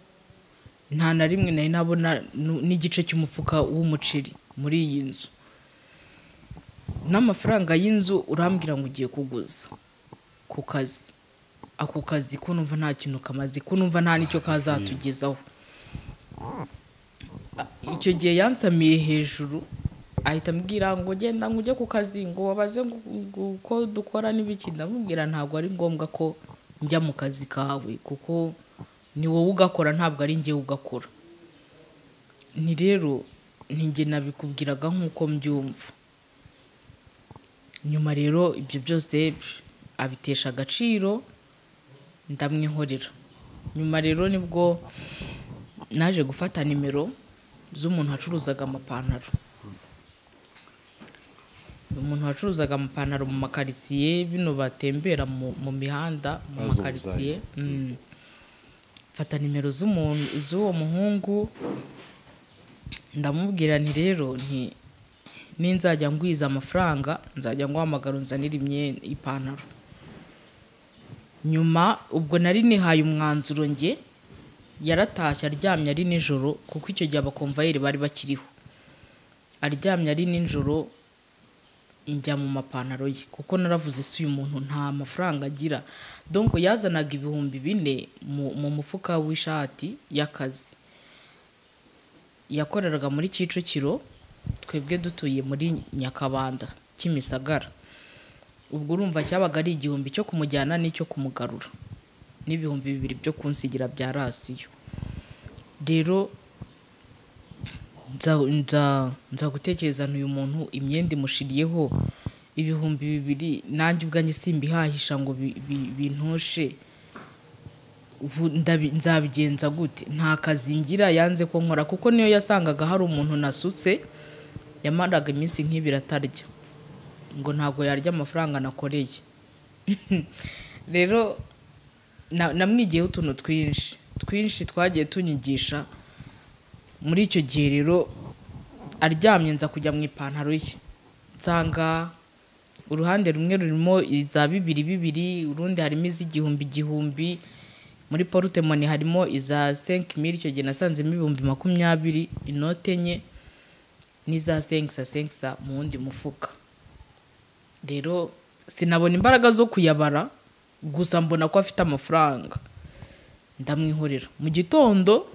nta na rimwe nari nabona nu- n'igice cy'umufuka w'umuceri muri iyi nzu n'amafaranga y'inzu urambwira ngo ugiye kuguza ku kazi ako kazi ko numva nta kintu kamaze ko numva nta n'icyo kazatugezaho A- icyo gihe yansamiye hejuru ahita ambwira ngo genda ngo ujye ku kazi ngo wabaze ngo ngo uko dukora n'ibiki ndamubwira ntabwo ari ngombwa ko njya mu kazi kawe kuko ni wowe ugakora ntabwo ari njyewe ugakora ni rero nijye nabikubwiraga nk'uko mbyumva nyuma rero ibyo byose abitesha agaciro ndamwihorera nyuma rero nibwo naje gufata nimero z'umuntu wacuruzaga amapantaro umuntu wacuruzaga amapantaro mu makaritsiye bino batembera mu mu mihanda mu Bazunguzayi. makaritsiye Mm. mfata nimero z'umuntu z'uwo muhungu ndamubwira nti rero nti ninzajya ngwiza amafaranga nzajya nguhamagara unzanire imyenda ipantaro nyuma ubwo nari nihaye umwanzuro njye yaratashye aryamye ari nijoro kuko icyo gihe abakomvayeri bari bakiriho aryamye ari nijoro njya mu mapantaro ye kuko naravuze si uyu muntu nta mafaranga agira donko yazanaga ibihumbi bine mu- mu mufuka w'ishati y'akazi yakoreraga muri kicukiro twebwe dutuye muri nyakabanda kimisagara ubwo urumva cyabaga ari igihumbi cyo kumujyana n'icyo kumugarura n'ibihumbi bibiri byo kunsigira bya rasiyo rero nza- nza- nza gutekerezana uyu muntu imyenda imushiriyeho ibihumbi bibiri nanjye ubwanjye simbihahisha ngo bi- bi- bintoshe ubu ndabi- nzabigenza gute nta kazi ngira yanze ko nkora kuko niyo yasangaga hari umuntu nasutse yamaraga iminsi nk'ibiri atarya ngo ntabwo yarya amafaranga nakoreye rero na- namwigiyeho utuntu twinshi twinshi twagiye tunyigisha muri icyo gihe rero aryamye nza kujya mu ipantaro ye nsanga uruhande rumwe rurimo iza bibiri bibiri urundi harimo iz'igihumbi igihumbi muri porutemoni harimo iza senki mili icyo gihe nasanzemo ibihumbi makumyabiri inote enye n'iza senkisa senkisa mu wundi mufuka rero sinabona imbaraga zo kuyabara gusa mbona ko afite amafaranga ndamwihorera mu gitondo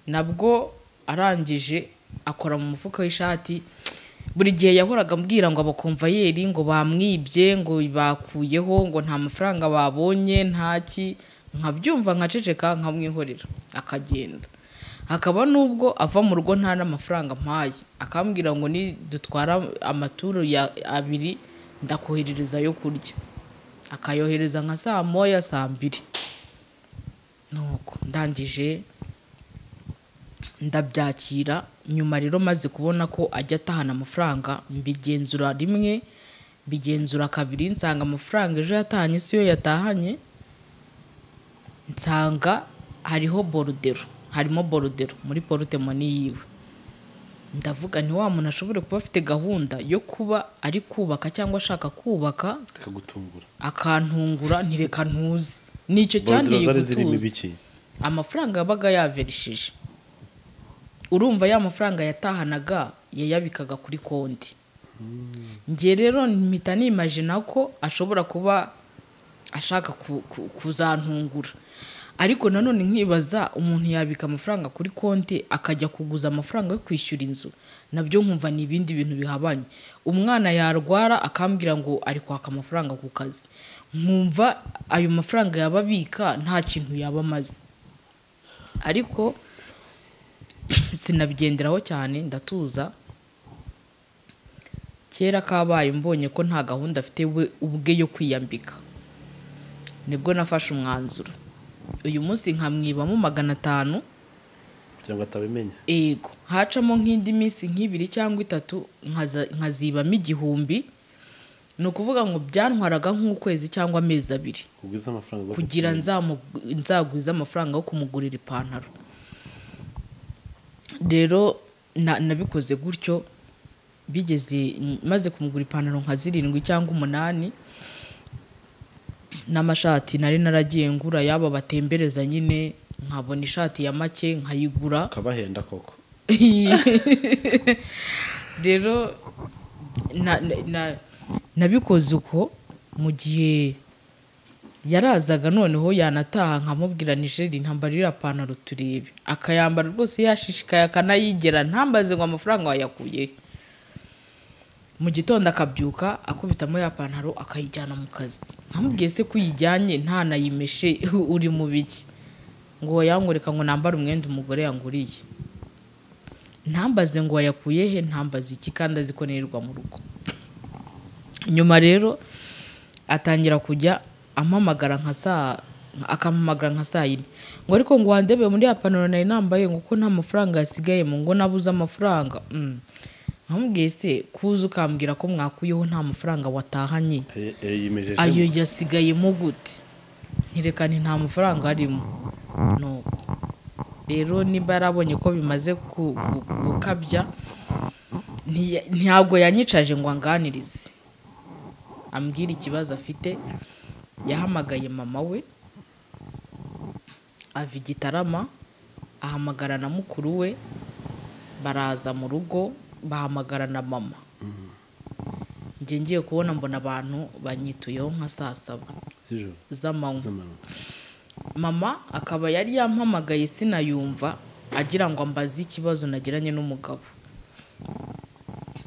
nabwo arangije akora mu mufuka w'ishati buri gihe yahoraga ambwira ngo abakomvayeri ngo bamwibye ngo bakuyeho ngo nta mafaranga babonye ntaki nkabyumva nkaceceka nkamwihorera akagenda hakaba n'ubwo ava mu rugo nta n'amafaranga mpaye akambwira ngo ni dutwara amaturo ya abiri ndakoherereza yo kurya akayohereza nka saa moya saa mbiri nuko ndangije ndabyakira nyuma rero maze kubona ko ajya atahana amafaranga mbigenzura rimwe mbigenzura kabiri nsanga amafaranga ejo yatahanye si yo yatahanye nsanga hariho borudero harimo borudero muri porutemoni yiwe ndavuga nti wa muntu ashobore kuba afite gahunda yo kuba ari kubaka cyangwa ashaka kubaka akagutungura akantungura ntireka ntuze nicyo cyanteye borudiro zari zirimo gutuza ibiki amafaranga yabaga yaverishije urumva ya mafaranga yatahanaga yayabikaga kuri konti njye rero mpita nimajina ko ashobora kuba ashaka ku- ku- kuzantungura ariko nanone nkibaza umuntu yabika amafaranga kuri konti akajya kuguza amafaranga yo kwishyura inzu nabyo nkumva ni ibindi bintu bihabanye umwana yarwara akambwira ngo ari kwaka amafaranga ku kazi nkumva ayo mafaranga yaba abika nta kintu yaba amaze ariko sinabigenderaho cyane ndatuza kera kabaye mbonye ko nta gahunda afite we ubwe yo kwiyambika nibwo nafashe umwanzuro uyu munsi nkamwibamo magana atanu kugira ngo atabimenya ego hacamo nk'indi minsi nk'ibiri cyangwa itatu nkaza- nkazibamo igihumbi ni ukuvuga ngo byantwaraga nk'ukwezi cyangwa amezi abiri ugwize amafaranga rwose kugira ku- nzamu- nzagwize amafaranga yo kumugurira ipantaro rero na- nabikoze gutyo bigeze maze kumugura ipantaro nka zirindwi cyangwa umunani n'amashati nari naragiye ngura yaba batembereza nyine nkabona ishati ya make nkayigura ukabahenda koko rero na- na- na- nabikoze uko mu gihe yarazaga noneho yanataha nkamubwira nijeri ntambarira ipantaro turebe akayambara rwose yashishikaye akanayigera ntambaze ngo amafaranga wayakuye he. mu gitondo akabyuka akubitamo ya pantaro akayijyana mu kazi nkamubwiye se ko uyijyanye ntanayimeshe uri mu biki ngo yangurika ngo nambare umwenda umugore yanguriye ntambaze ngo wayakuye he ntambaze iki kandi azi ko nirirwa mu rugo nyuma rero atangira kujya ampamagara nka saa akampamagara nka saa yine ngo ariko ngo wandebe muri ya pantaro nari nambaye ngo ko nta mafaranga yasigaye mu ngo nabuze amafaranga Mm. nkamubwiye se kuza ukambwira ko mwakuyeho nta mafaranga watahanye Aye- aye yimejeje ayo mu- yasigayemo gute ntirekane nta mafaranga arimo nuko rero niba yarabonye ko bimaze ku- ku- gukabya ntiya- ntabwo yanyicaje ngo anganirize ambwira ikibazo afite yahamagaye mama we ava i gitarama ahamagara na mukuru we baraza mu rugo bahamagara na mama njye ngiye kubona mbona abantu banyituyeho nka saa saba z'ijoro z'amanywa z'amanywa mama akaba yari yampamagaye sinayumva agira ngo ambaze ikibazo nagiranye n'umugabo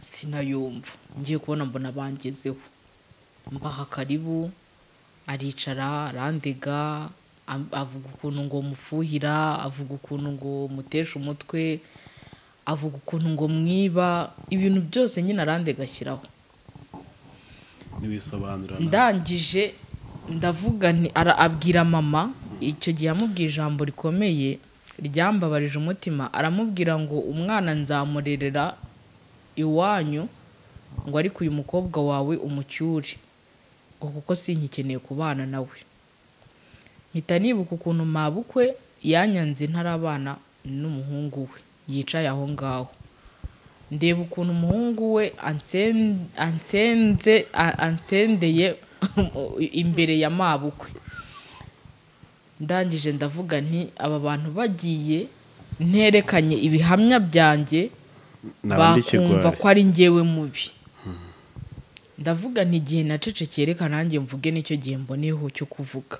sinayumva ngiye kubona mbona bangezeho mbaha karibu aricara arandega am- avuga ukuntu ngo mufuhira avuga ukuntu ngo muteshe umutwe avuga ukuntu ngo mwiba ibintu byose nyine arandega ashyiraho ntibisobanura ndangije ndavuga nti ara- abwira mama icyo gihe yamubwiye ijambo rikomeye ryambabarije umutima aramubwira ngo umwana nzamurerera iwanyu ngo ariko uyu mukobwa wawe umucyure ngo kuko sinkikeneye kubana nawe mpita nibuka ukuntu mabukwe yanyanze ntarabana n'umuhungu we yicaye aho ngaho ndeba ukuntu umuhungu we ansen- ansenze a- ansendeye imbere ya mabukwe ndangije ndavuga nti aba bantu bagiye nterekanye ibihamya byanjye bakumva ko ari njyewe mubi ndavuga nti igihe nacecekeye reka nanjye mvuge nicyo gihe mboneyeho cyo kuvuga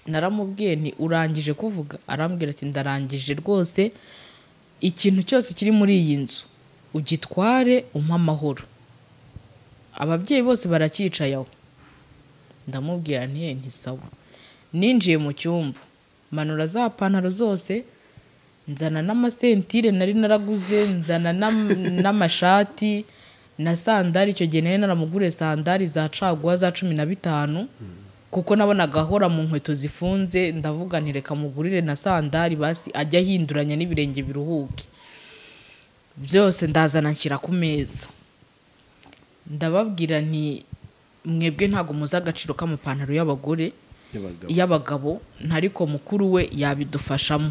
naramubwiye nti urangije kuvuga arambwira ati ndarangije rwose ikintu cyose kiri muri iyi nzu ugitware umpe amahoro ababyeyi bose baracyicaye aho ndamubwira nti "Eh, ntisawa ninjiye mu cyumba manura za pantaro zose nzana n'amasentire nari naraguze nzana n'am- n'amashati na sandari icyo gihe nari naramuguriye sandari za caguwa za cumi na bitanu kuko nabonaga ahora mu nkweto zifunze ndavuga nti reka mugurire na sandari basi ajya ahinduranya n'ibirenge biruhuke byose ndazana nshyira ku meza ndababwira nti mwebwe ntabwo muzi agaciro k'amapantaro y'abagore y'abagabo y'abagabo ntariko mukuru we yabidufashamo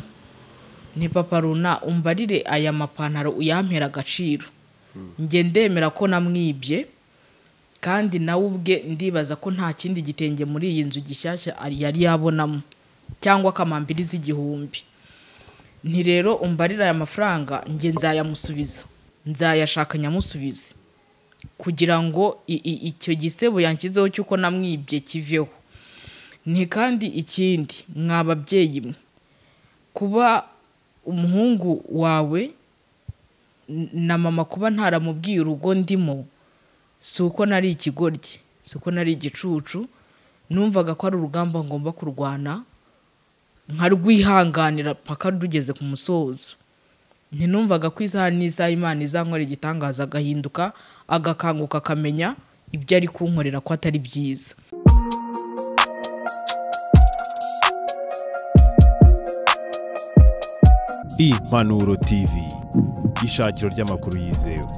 ni papa runa umbarire aya mapantaro uyampera agaciro njye ndemera ko namwibye kandi nawe ubwe ndibaza ko nta kindi gitenge muri iyi nzu gishyashya ari- yari yabonamo cyangwa akamambiri z'igihumbi nti rero umbarire aya mafaranga njye nzayamusubiza nzayashaka nyamusubize kugira ngo i- i- icyo gisebo yanshyizeho cy'uko namwibye kiveho ni kandi ikindi mwa babyeyi mwe kuba umuhungu wawe n- na mama kuba ntaramubwiye urugo ndimo si uko nari ikigoryi si uko nari igicucu numvaga ko ari urugamba ngomba kurwana nkarwihanganira paka rugeze ku musozo ntinumvaga ko isaha n'isaha imana izankorera igitangaza agahinduka agakanguka akamenya ibyo ari kunkorera ko atari byiza impanuro tv ishakiro ry'amakuru yizewe